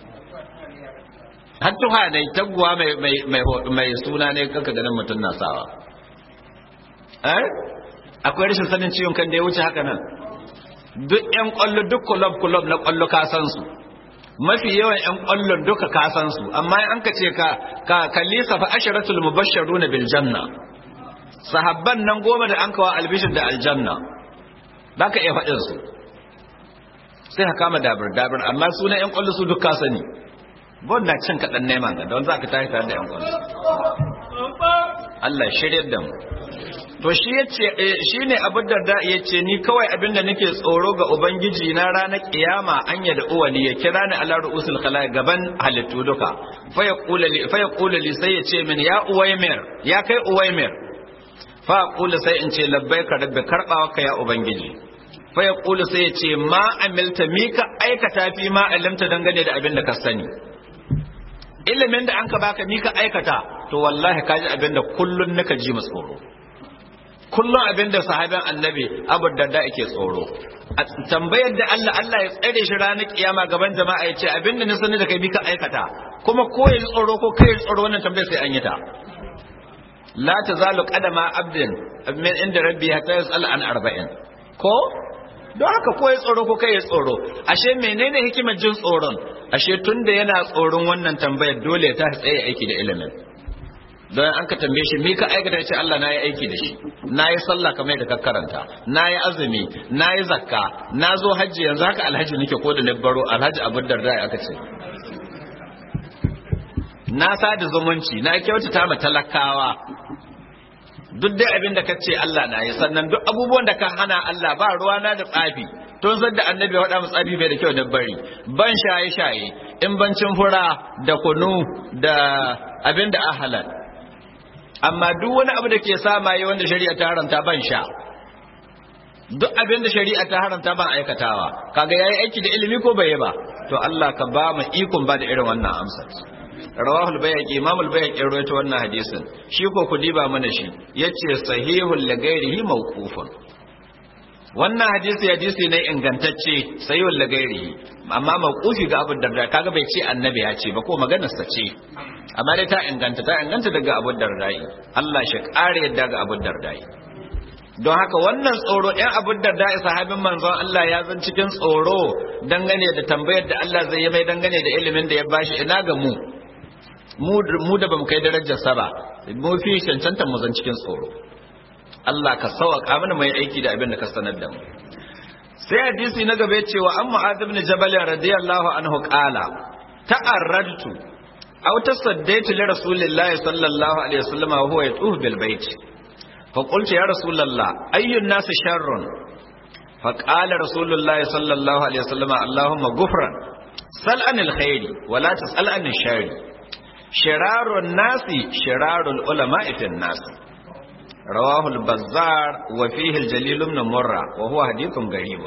A: har tuha ne taguwa mai mai mai mai suna ne kanka ganin mutum na sawa eh akwai rashin sanin ciwon kan da ya wuce haka nan duk yan kwallo duk kulob kulob na kwallo ka san su mafi yawan ƴan ƙwallon duka ka san su amma an ka ce ka ka kalli safa asharatul mubashsharuna bil janna sahabban nan goma da an kawo albishir da aljanna ba ka iya faɗin su sai ka kama dabir dabir amma sunan ƴan ƙwallo su duk ka sani bon na cin kaɗan neman ka don za ka tashi tare da ƴan ƙwallo Allah shiryar da mu to shi yace shine Abu Darda yace ni kawai abinda nake tsoro ga ubangiji na ranar kiyama an ya da uwali ya kira ni ala ruusul khalaiq gaban halittu duka fa yaqulu li fa yaqulu li sai yace min ya uwaymir ya kai uwaymir fa aqulu sai in ce labbaika rabbi karbawa ka ya ubangiji fa yaqulu sai yace ma amilta mika aikata fi ma alimta dangane da abin da ka sani ilimin da an ka baka mika aikata to wallahi kaji abin da kullun nika ji mu tsoro kullum abin da sahabin annabi abu darda yake tsoro a tambayar da Allah Allah ya tsare shi ranar kiyama gaban jama'a ya ce abin da na sani da kai bi ka aikata kuma ko ya tsoro ko kai tsoro wannan tambayar sai an yi ta la tazalu qadama abdin min inda rabbi hatta yas'al an arba'in ko don haka ko ya tsoro ko kai ya tsoro ashe menene hikimar jin tsoron ashe tunda yana tsoron wannan tambayar dole ya tashi tsaye aiki da ilimin don an ka tambaye shi me ka aikata ya ce Allah na yi aiki da shi na yi sallah kamar da ka karanta na yi azumi na yi zakka na zo hajji yanzu haka alhaji nake ko da na baro alhaji abin da aka ce na sada zumunci na kyautata ma talakawa duk dai abin da ka ce Allah na yi sannan duk abubuwan da ka hana Allah ba ruwa na da tsafi tun zan da annabi waɗa mu tsafi bai da kyau da bari ban shaye shaye in bancin fura da kunu da abin da ahalal amma duk wani abu da ke samaye wanda shari'a ta haramta ban sha duk abin da shari'a ta haramta ban aikatawa kaga yayi aiki da ilimi ko bai ba to Allah ka ba mu ikon ba da irin wannan amsar rawahul bayhaqi imam al bayhaqi rawaito wannan hadisin shi ko ku diba mana shi yace sahihul li ghairihi mawqufun wannan hadisi hadisi ne ingantacce sahihul li ghairihi amma mawqufi ga Abu Darda kaga bai ce annabi ya ce ba ko maganar sa ce amma dai ta inganta ta inganta daga Abu Dardai Allah shi kare yadda ga Abu Dardai don haka wannan tsoro ɗan Abu Dardai sahabin manzon Allah ya zan cikin tsoro dangane da tambayar da Allah zai yi mai dangane da ilimin da ya bashi ina ga mu mu da bamu kai darajar sa ba mu fi cancanta mu zan cikin tsoro Allah ka sauƙa mana mai aiki da abin da ka sanar da mu sai hadisi na gaba cewa an mu'adh ibn jabal radiyallahu anhu qala ta'arradtu aw tasaddaitu li rasulillahi sallallahu alaihi wasallam wa huwa yatufu bil bait fa qultu ya rasulullah ayyun nas sharrun fa qala rasulullahi sallallahu alaihi wasallam allahumma ghufran sal anil khairi wa la tasal anil sharri shirarun nasi shirarul ulama'i fin nas رواه البزار وفيه الجليل بن مرة وهو حديث غريب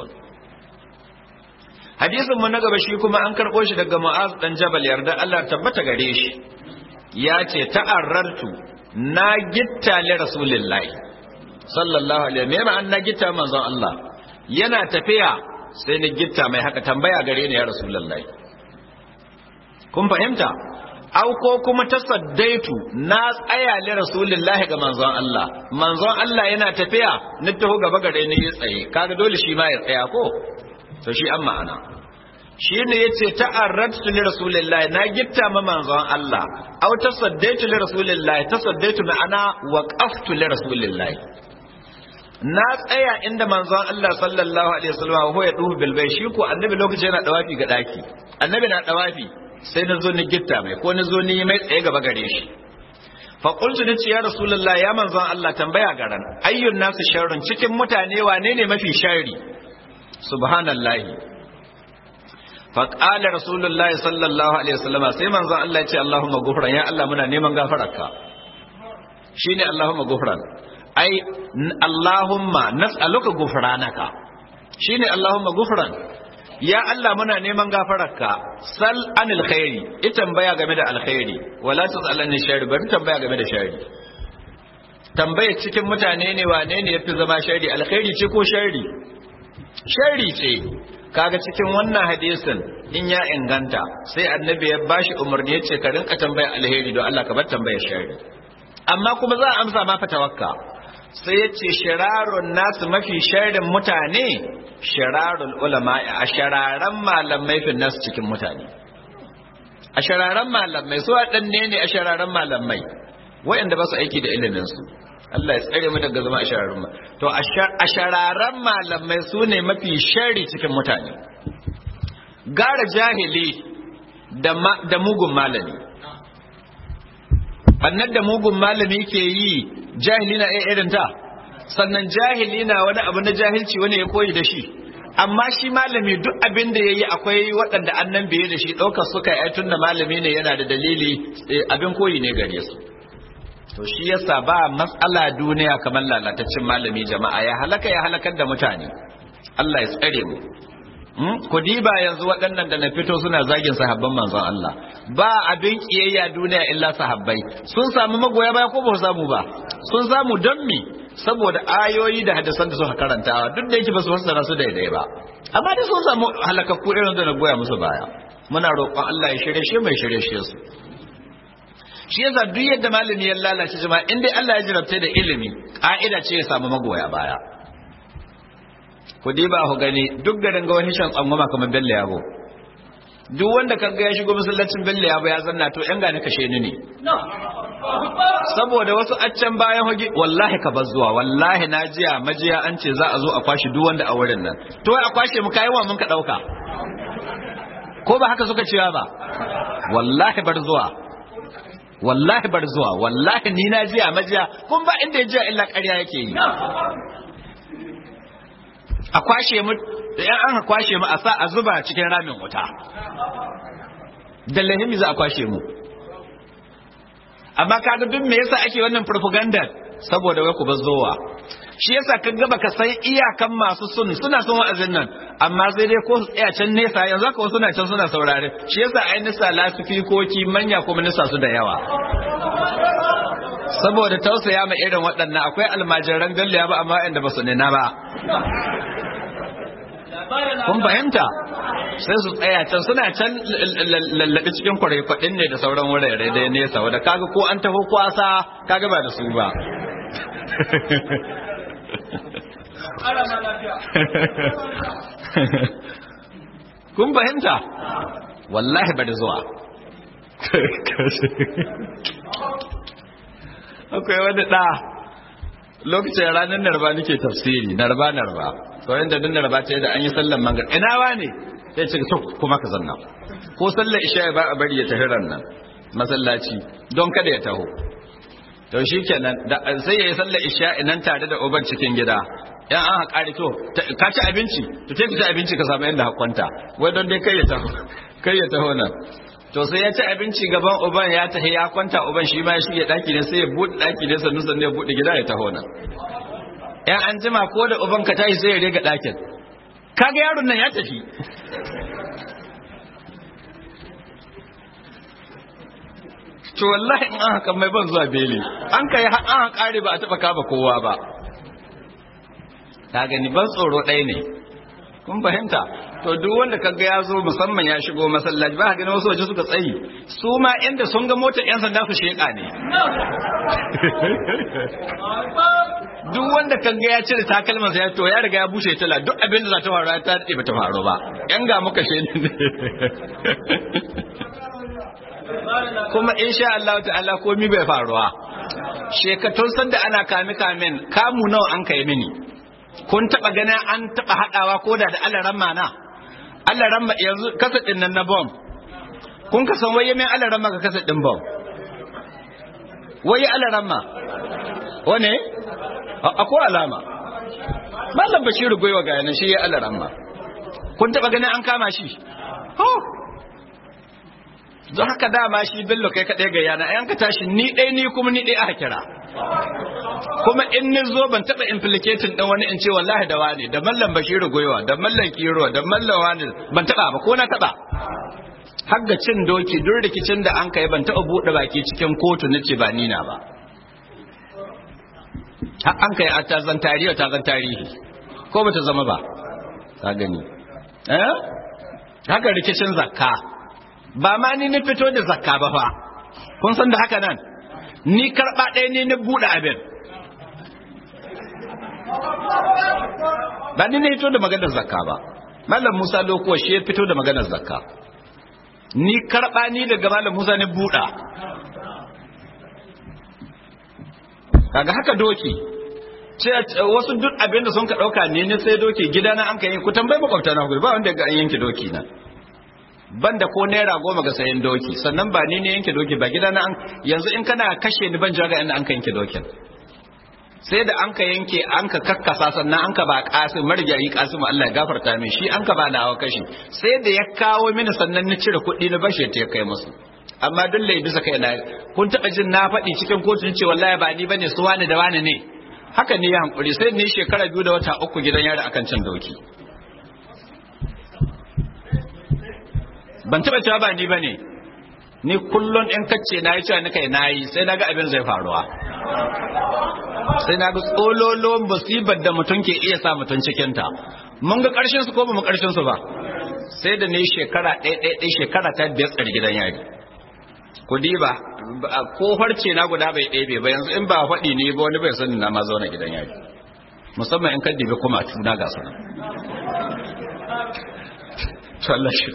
A: hadisin mu na gaba shi kuma an karɓo shi daga Mu'az dan Jabal yarda Allah tabbata gare shi ya ce ta'arrartu na gitta li rasulillahi sallallahu alaihi me ma'an na gitta manzon Allah yana tafiya sai ni gitta mai haka tambaya gare ni ya rasulullahi kun fahimta au ko kuma tasaddaitu na tsaya li rasulillahi ga manzon Allah manzon Allah yana tafiya ni taho gaba gare ni ya tsaye kaga dole shi ma ya tsaya ko to shi an ma'ana shi ne ya ce ta'arratu li rasulillahi na gitta ma manzon Allah aw tasaddaitu li rasulillahi tasaddaitu ma'ana waqaftu li rasulillahi na tsaya inda manzon Allah sallallahu alaihi wasallam ho ya duhu bil bai shi ko annabi lokacin yana dawafi ga daki annabi na dawafi sai na zo ni gitta mai ko na zo ni mai tsaye gaba gare shi fa qultu ni ya rasulullahi ya manzon Allah tambaya garan ayyun nasu sharrun cikin mutane wane ne mafi sharri subhanallahi faƙalar rasulullah sallallahu alaihi wasallam sai manzon Allah ya ce Allahumma gufran ya Allah muna neman gafararka shine Allahumma gufran ai Allahumma nas'aluka gufranaka shine Allahumma gufran ya Allah muna neman gafararka sal anil khairi ita tambaya game da alkhairi wala tasal anil sharri bari tambaya game da sharri tambaya cikin mutane ne wane ne yafi zama sharri alkhairi ce ko sharri sharri ce kaga cikin wannan hadisin in ya inganta sai annabi ya bashi umarni ya ce ka rinka tambaya alheri don Allah ka bar tambayar sharri amma kuma za a amsa ma fatawakka sai ya ce shirarun nasu mafi sharrin mutane shirarun ulama a shararan malamai fi nasu cikin mutane a shararan malamai su waɗanne ne a shararan malamai waɗanda ba su aiki da iliminsu Allah ya tsare mu daga zama a shararan ma to a shararan malamai su ne mafi shari cikin mutane gara jahili da mugun malami annan da mugun malami ke yi jahili na irin ta sannan jahili na wani abu na jahilci wani ya koyi da shi amma shi malami duk abin da ya yi akwai waɗanda annan biye da shi ɗaukar suka yi tun da malami ne yana da dalili abin koyi ne gare su to shi yasa ba matsala duniya kamar lalataccen malami jama'a ya halaka ya halakar da mutane Allah ya tsare mu ku diba yanzu waɗannan da na fito suna zagin sahabban manzon Allah ba abin kiyayya duniya illa sahabbai sun samu magoya baya ko ba su samu ba sun samu don me saboda ayoyi da hadisan da suka karantawa duk da yake ba su fassara su daidai ba amma dai sun samu halakakku irin da na goya musu baya muna roƙon Allah ya shirye shi mai shirye shi su shi yasa duk yadda malami ya lalace jama'a in dai Allah ya jarabta da ilimi ka'ida ce ya samu magoya baya ku diba ku gani duk garin ga wani shan tsangwama kamar bello yabo duk wanda kaga ya shigo masallacin bello yabo ya zanna to yan gane kashe ni ne saboda wasu accan bayan hoge wallahi ka bar zuwa wallahi na jiya majiya an ce za a zo a kwashi duk wanda a wurin nan to a kwashe mu kayan wa mun ka dauka ko ba haka suka cewa ba wallahi bar zuwa wallahi bar zuwa wallahi ni na jiya majiya kun ba inda ya jiya illa ƙarya yake yi a kwashe mu da yan an kwashe mu a sa a zuba cikin ramin wuta da lahimi za a kwashe mu amma kaga duk me yasa ake wannan propaganda saboda wai ku bazzowa shi yasa ka ga baka san iyakan masu sun suna son wa'azin nan amma sai dai ko su tsaya can nesa yanzu haka suna can suna saurare shi yasa ai nisa lasifikoki manya kuma nisa su da yawa saboda tausaya ma irin waɗannan akwai almajiran galliya ba amma inda ba su nina ba kun fahimta sai su tsaya can suna can lallaɓi cikin kwarai ne da sauran wurare da nesa wadda kaga ko an taho kwasa kaga ba da su ba kun fahimta wallahi ba da zuwa akwai wani ɗa lokacin ranar narba nake tafsiri narba narba sauran da dinnar ba ta da an yi sallan mangar ina wa ne sai ce to kuma ka zanna ko sallar isha ba a bari ya tafi nan masallaci don kada ya taho to shikenan da sai yayi sallar isha nan tare da uban cikin gida yan an haƙari to ka ci abinci to sai ka ci abinci ka samu inda hakwanta wai don dai kai ya taho kai ya taho nan to sai ya ci abinci gaban uban ya tahi ya kwanta uban shi ma ya shige daki ne sai ya buɗe daki ne sannu sannu ya buɗe gida ya taho nan yan an jima ko da uban ka tashi sai ya rega ɗakin kaga yaron nan ya tafi to wallahi in an haka mai ban zuwa beli an kai an kare ba a taba kaba kowa ba ta gani ban tsoro ɗaya ne kun fahimta to duk wanda kaga ya zo musamman ya shigo masallaci ba gani wasu waje suka tsayi su ma inda sun ga motar yan sanda su sheka ne duk wanda kaga ya cire takalman sa ya to ya riga ya bushe tala duk abin da za ta faru ta daɗe ba ta faru ba yan ga muka she ne kuma insha Allah ta'ala komi bai faruwa shekatun sanda ana kame kamen kamu nawa an kai mini kun taba ganin an taba hadawa ko da da Allah ramma na Allah ramma yanzu kasa din nan na bomb kun ka san waye min Allah ramma ka kasa din bomb waye Allah ramma wane akwai alama mallam bashiru goyewa ga yana shi ya Allah ramma kun taba ganin an kama shi don haka dama shi bello kai kaɗai ga yana yan ka tashi ni ɗai ni kuma ni ɗai aka kira kuma in ni zo ban taɓa implicating ɗan wani in ce wallahi da wani da mallan bashiru goyowa da mallan kiro da mallan wani ban taɓa ba ko na taɓa har ga cin doki duk rikicin da an kai ban taɓa buɗe baki cikin kotu na ce ba nina ba har an kai a tazan tarihi tazan tarihi ko ba ta zama ba ka gani eh haka rikicin zakka ba ma ni na fito da zakka ba fa kun san da haka nan ni karɓa ɗaya ne na buɗe abin ba ni ne fito da maganar zakka ba malam Musa lokuwa shi ya fito da maganar zakka ni karba ni daga malam Musa ne buɗa kaga haka doki ce wasu duk abin da sun ka dauka ne ne sai doki gidana an ka yi ku tambayi makwabta na ba wanda ga an yanke doki na banda ko naira goma ga sayan doki sannan ba ni ne yanke doki ba gidana an yanzu in kana kashe ni ban jaga inda an ka yanke dokin sai da an ka yanke an ka kakkasa sannan an ka ba kasim marigayi kasim Allah ya gafarta min shi an ka ba na hawa kashi sai da ya kawo mini sannan na cire kuɗi na bashe ta ya kai musu amma dole bisa kai na kun taɓa jin na faɗi cikin kotun ce wallahi ba ni bane su wani da wani ne haka ne ya hankuri sai ni shekara biyu da wata uku gidan yari akan cin doki ban taɓa cewa ba ni bane ni kullun in kacce na yi cewa ni kai nayi sai na ga abin zai faruwa sai na ga tsololon musibar da mutum ke iya sa mutum cikinta mun ga ƙarshen su ko ba mu ƙarshen su ba sai da ne shekara ɗaya ɗaya ɗaya shekara ta biyar tsar gidan yari ku diba ko farce na guda bai ɗebe ba yanzu in ba faɗi ne ba wani bai sani na ma zauna gidan yari musamman in ka dibi kuma tuna ga su Allah shi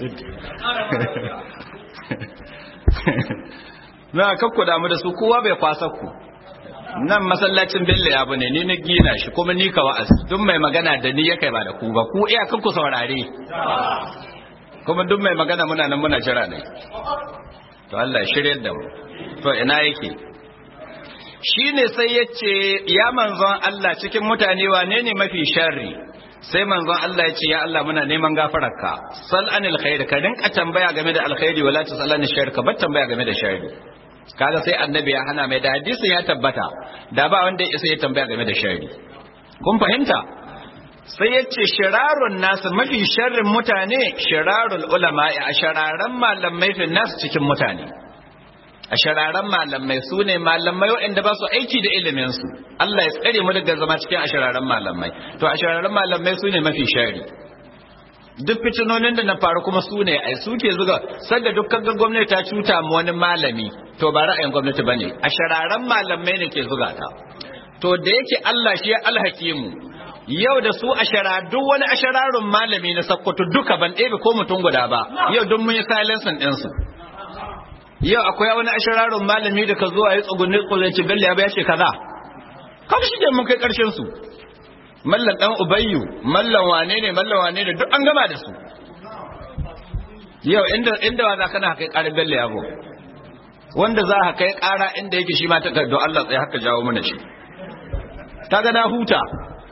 A: na kakku damu da su kowa bai kwasa ku nan masallacin bello ya bane ni na gina shi kuma ni ka wa'azi duk mai magana da ni ya kai ba da ku ba ku iya kanku saurare kuma duk mai magana muna nan muna jira ne to Allah shirye da mu to ina yake shine sai yace ya manzon Allah cikin mutane wane ne mafi sharri sai manzon Allah ya ce ya Allah muna neman gafararka sal anil khair ka rinka tambaya game da alkhairi wala tasal anil shar ka bar tambaya game da sharri kaga sai annabi ya hana mai da hadisi ya tabbata da ba wanda ya isa ya tambaya game da sharri kun fahimta sai ya ce shirarun nasu mafi sharrin mutane shirarul ulama a shararan malamai fi nasu cikin mutane a shararan malamai su ne malamai waɗanda ba su aiki da iliminsu Allah ya tsare mu daga zama cikin ashararan malamai to ashararan malamai su ne mafi shari duk fitinonin da na faru kuma su ne ai suke zuga sanda dukkan ga gwamnati ta cuta mu wani malami to ba ra'ayin gwamnati bane ashararan malamai ne ke zuga ta to da yake Allah shi ya alhakimu yau da su ashara duk wani ashararun malami na sakkwato duka ban ɗebe ko mutum guda ba yau duk mun yi silencing ɗinsu yau akwai wani ashirarun malami da ka zo a yi tsugunni tsugunci bello ya ce kaza kawai shi mun kai karshen su mallan dan ubayyu mallan wane ne mallan wane ne duk an gama da su yau inda inda wa za kana kai ƙarar bello ya bo wanda za ka kai ƙara inda yake shi ma ta don Allah tsaye haka jawo mana shi ta ga na huta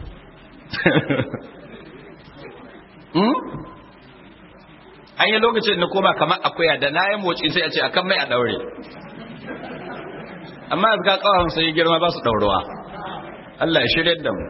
A: an yi lokacin na koma kamar akuya da na yi motsi sai a ce akan mai a daure amma yanzu ka kawon sai girma ba su daurowa Allah ya shirya da mu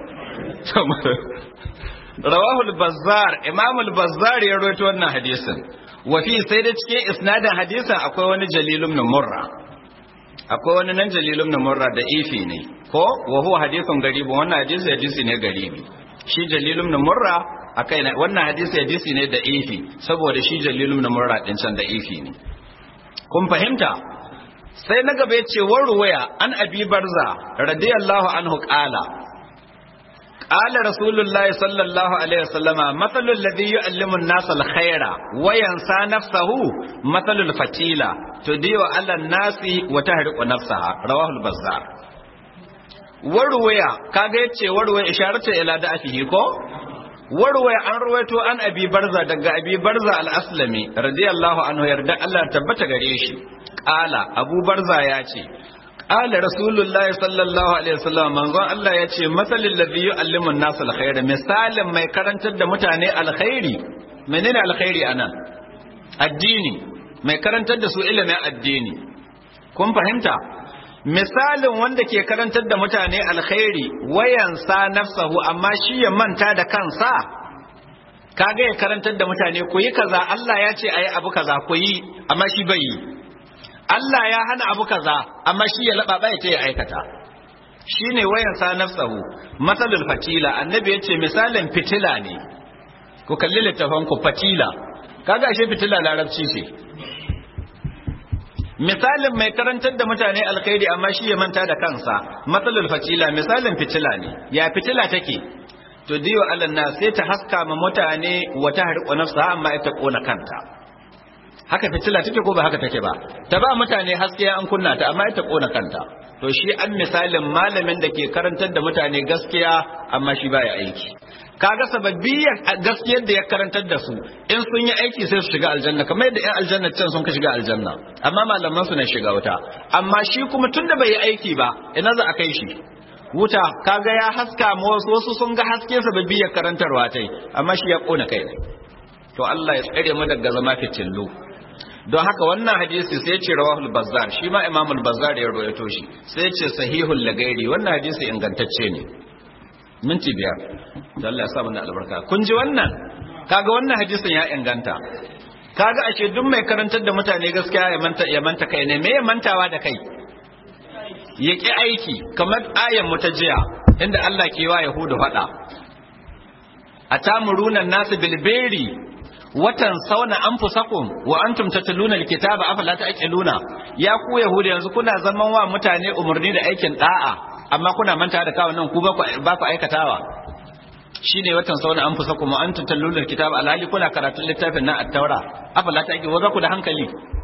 A: rawahul bazzar imamul bazzar ya rawaito wannan hadisin wa fi sai da cikin isnadin hadisin akwai wani jalilum na murra akwai wani nan jalilum na murra da ifi ne ko wa huwa hadithun garibi wannan hadisi hadisi ne garibi shi jalilum na murra akai na wannan hadisi hadisi ne da ifi saboda shi jalilum na murra din can da ifi ne kun fahimta sai na gaba yace warwaya an abi barza radiyallahu anhu qala qala rasulullahi sallallahu alaihi wasallama mathalul ladhi yu'allimu an-nasa al-khaira wa yansa nafsahu mathalul fatila tudiyu ala an-nasi wa tahriqu nafsaha rawahu al-bazzar warwaya kaga yace warwaya isharatu ila da'afihi ko warwaya an ruwaito an abi barza daga abi barza al-aslami radiyallahu anhu yarda Allah tabbata gare shi qala abu barza ya ce qala rasulullahi sallallahu alaihi wasallam manzon Allah ya ce masalil ladhi yu'allimu an-nas al-khair misalin mai karantar da mutane alkhairi menene alkhairi anan addini mai karantar da su ilimin addini kun fahimta misalin wanda ke karantar da mutane alkhairi wayansa nafsahu amma shi ya manta da kansa kaga ya karantar da mutane ku yi kaza Allah ya ce ayi abu kaza ku yi amma shi bai yi Allah ya hana abu kaza amma shi ya laba bai ce ya aikata shine wayansa nafsahu masalul fatila annabi yace misalin fitila ne ku kalli littafin ku fatila kaga ashe fitila larabci ce misalin mai karantar da mutane alkhairi amma shi ya manta da kansa matsalul fatila misalin fitila ne ya fitila take to diyo alanna sai ta haska ma mutane wata harƙo nafsa amma ita kona kanta haka fitila take ko ba haka take ba ta ba mutane haske an kunna ta amma ita kona kanta to shi an misalin malamin da ke karantar da mutane gaskiya amma shi baya aiki kaga sababbiyar gaskiyar da ya karantar da su in sun yi aiki sai su shiga aljanna kamar yadda yan aljanna can sun ka shiga aljanna amma malaman su na shiga wuta amma shi kuma tunda bai yi aiki ba ina za a kai shi wuta kaga ya haska ma wasu wasu sun ga haske sababbiyar karantarwa tai amma shi ya kona kai ne to Allah ya tsare mu daga zama fitillu don haka wannan hadisi sai ce rawahul bazzar shi ma imamul bazzar ya rawaito shi sai ce sahihul lagairi wannan hadisi ingantacce ne minti biyar da Allah ya sa mana albarka kun ji wannan kaga wannan hadisin ya inganta kaga ashe duk mai karantar da mutane gaskiya ya manta ya manta kai ne me ya mantawa da kai ya ki aiki kamar ayan mutajiya inda Allah ke wa yahudu fada atamuruna nasu bilberi watan sauna anfusakum wa antum tatluna alkitaba afala ta'qiluna ya ku yahudu yanzu kuna zaman wa mutane umarni da aikin da'a amma kuna manta da kawo nan ku ba ku aikatawa shine watan sauna an fusa kuma an tutallulul kitab alhali kuna karatun littafin na at-taura afala ta wa ku da hankali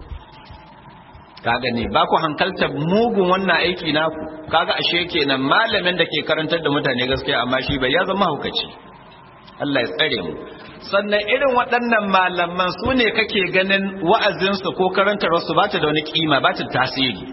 A: kaga ne ba ku hankalta mugun wannan aiki naku kaga ashe kenan malamin da ke karantar da mutane gaskiya amma shi bai ya zama hukaci Allah ya tsare mu sannan irin waɗannan malaman su ne kake ganin wa'azinsu ko karantarwarsu ba ta da wani kima ba ta tasiri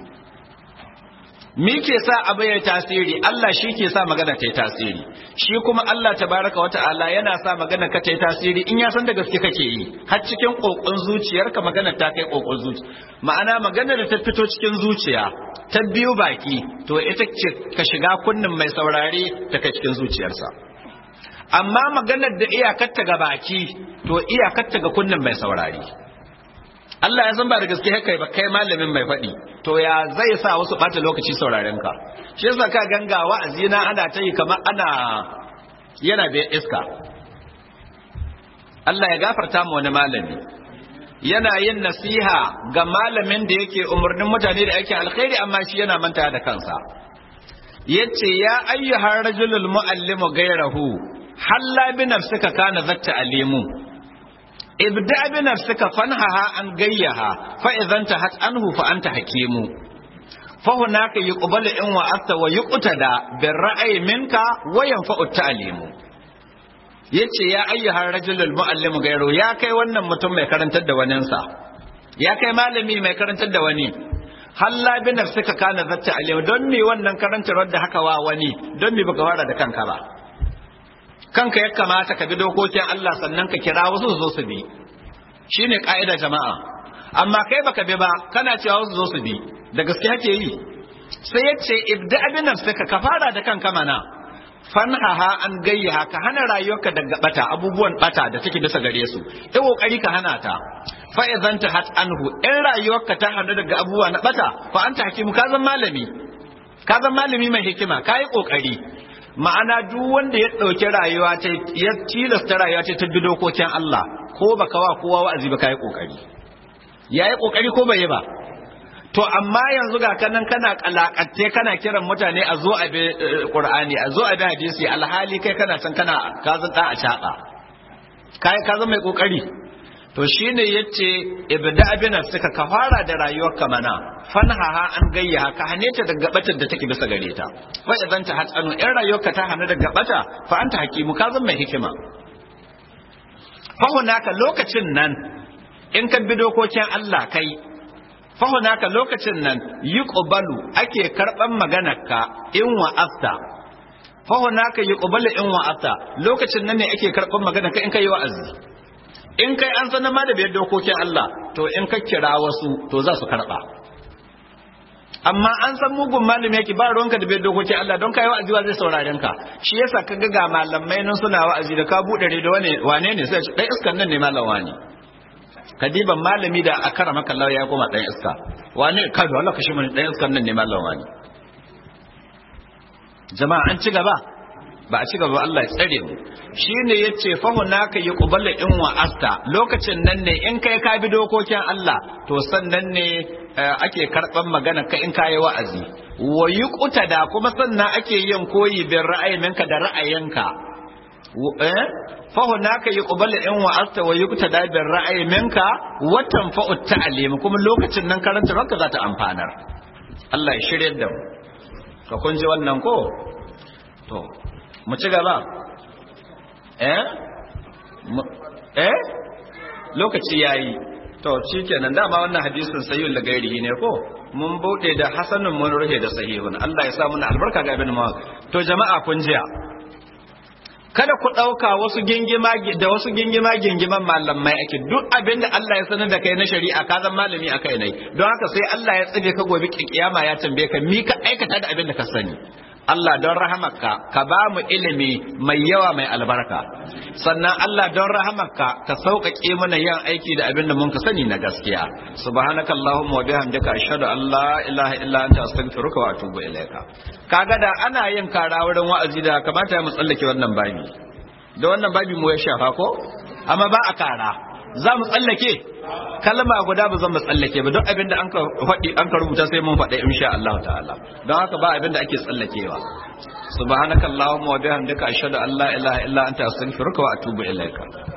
A: Me ke sa abu ya tasiri Allah shi ke sa magana ta yi tasiri shi kuma Allah tabaraka wa ta'ala yana sa magana ka ta yi tasiri in ya san da gaske kake yi har cikin kokon zuciyarka magana ta kai kokon zuci ma'ana magana da ta fito cikin zuciya ta biyu baki to ita ce ka shiga kunnin mai saurare ta kai cikin zuciyarsa amma maganar da iyakarta ga baki to iyakarta ga kunnin mai saurare Allah ya san ba da gaske haka ba kai malamin mai faɗi to ya zai sa wasu ɓata lokaci sauraren ka shi yasa ka ganga wa'azi na ana ta yi kamar ana yana bai iska Allah ya gafarta mu wani malami yana yin nasiha ga malamin da yake umarnin mutane da ake alkhairi amma shi yana manta da kansa yace ya ayyuhar rajulul muallimu gairahu halla bi nafsika kana zatta alimu ibda bi nafsika fanhaha an gayyaha fa idan tahat anhu fa anta hakimu fa hunaka yuqbalu in wa asta wa yuqtada bir ra'yi minka wa yanfa'u ta'limu yace ya ayyuhar rajulul muallimu gairu ya kai wannan mutum mai karantar da waninsa ya kai malami mai karantar da wani halla bi nafsika kana zatta alim don me wannan karantar da haka wa wani don me baka fara da kanka ba kanka ya kamata ka bi dokokin Allah sannan ka kira wasu su zo su bi shine ka'ida jama'a amma kai baka bi ba kana cewa wasu zo su bi da gaske hake yi sai ya ce ibda bi nafsika ka fara da kanka mana fanhaha an gayyaha ka hana rayuwarka daga bata abubuwan bata da take bisa gare su yi kokari ka hana ta fa idan ta hat anhu in rayuwarka ta hana daga abubuwa na bata fa anta hakimu ka zan malami ka zan malami mai hikima ka yi kokari ma'ana duk wanda ya ɗauki rayuwa ta ya tilasta rayuwa ta ta dokokin Allah ko baka wa kowa wa'azi ba kai kokari yayi kokari ko bai yi ba to amma yanzu ga kanan kana kalakatte kana kiran mutane a zo a bi Qur'ani a zo a bi hadisi alhali kai kana san kana ka zan da a shaka kai ka zama mai kokari to shine yace ibda abina suka ka fara da rayuwar ka mana fanhaha an gayya ka hane ta daga batar da take bisa gare ta fa idan ta hatsanu in rayuwarka ta hana daga bata fa anta hakimu ka zama mai hikima fa hunaka lokacin nan in ka bi dokokin Allah kai fa hunaka lokacin nan yuqbalu ake karban maganarka in wa'asta fa hunaka yuqbalu in wa'asta lokacin nan ne ake karban maganarka in kai wa'azi in kai an sanar ma da biyar dokokin Allah to in ka kira wasu to za su karba amma an san mugun malami yake ba ruwanka da biyar dokokin Allah don kai wa'azi zai sauraren ka shi yasa ka ga ga malamai nan suna wa'azi da ka bude da wane wane ne sai dai iskan nan ne malam wani kadiban malami da akara maka Allah ya koma dan iska wane ka da Allah kashi mun dan iskan nan ne malam wani jama'a an ci gaba ba a ci gaba Allah ya tsare mu shine yace fa hunaka yuqbalu in wa asta lokacin nan ne in kai ka bi dokokin Allah to sannan ne ake karban magana ka in kai wa'azi wa yuqtada kuma sannan ake yin koyi bin ra'ayinka da ra'ayinka eh fa hunaka yuqbalu in wa asta wa yuqtada bin ra'ayinka wa tanfa'u ta'lim kuma lokacin nan karanta ranka za ta amfanar Allah ya shirye da mu ka kun ji wannan ko to mu ci gaba eh eh lokaci yayi to shikenan dama wannan hadisin sayyul lagairi ne ko mun bude da hasanun mun ruhe da sahihun Allah ya sa muna albarka ga ibn ma to jama'a kun jiya kada ku ɗauka wasu gingima da wasu gingima gingiman malamai ake duk abin da Allah ya sanar da kai na shari'a ka zan malami a kai nai don haka sai Allah ya tsige ka gobe kiyama ya tambaye ka mi ka aikata da abin da ka sani Allah don rahamarka ka ba mu ilimi mai yawa mai albarka sannan Allah don rahamarka ka sauƙaƙe mana yin aiki da abin da mun ka sani na gaskiya subhanaka allahumma wa bihamdika ashhadu an la ilaha illa anta astaghfiruka wa atubu ilaika kaga da ana yin kara wurin wa'azi da kamata ya mu tsallake wannan babi da wannan babi mu ya shafa ko amma ba a kara za mu tsallake kalma guda ba zan mu tsallake ba duk abin da an ka faɗi an ka rubuta sai mun faɗa insha Allah ta'ala don haka ba abin da ake tsallakewa subhanakallahumma wa bihamdika ashhadu an la ilaha illa anta astaghfiruka wa atubu ilaika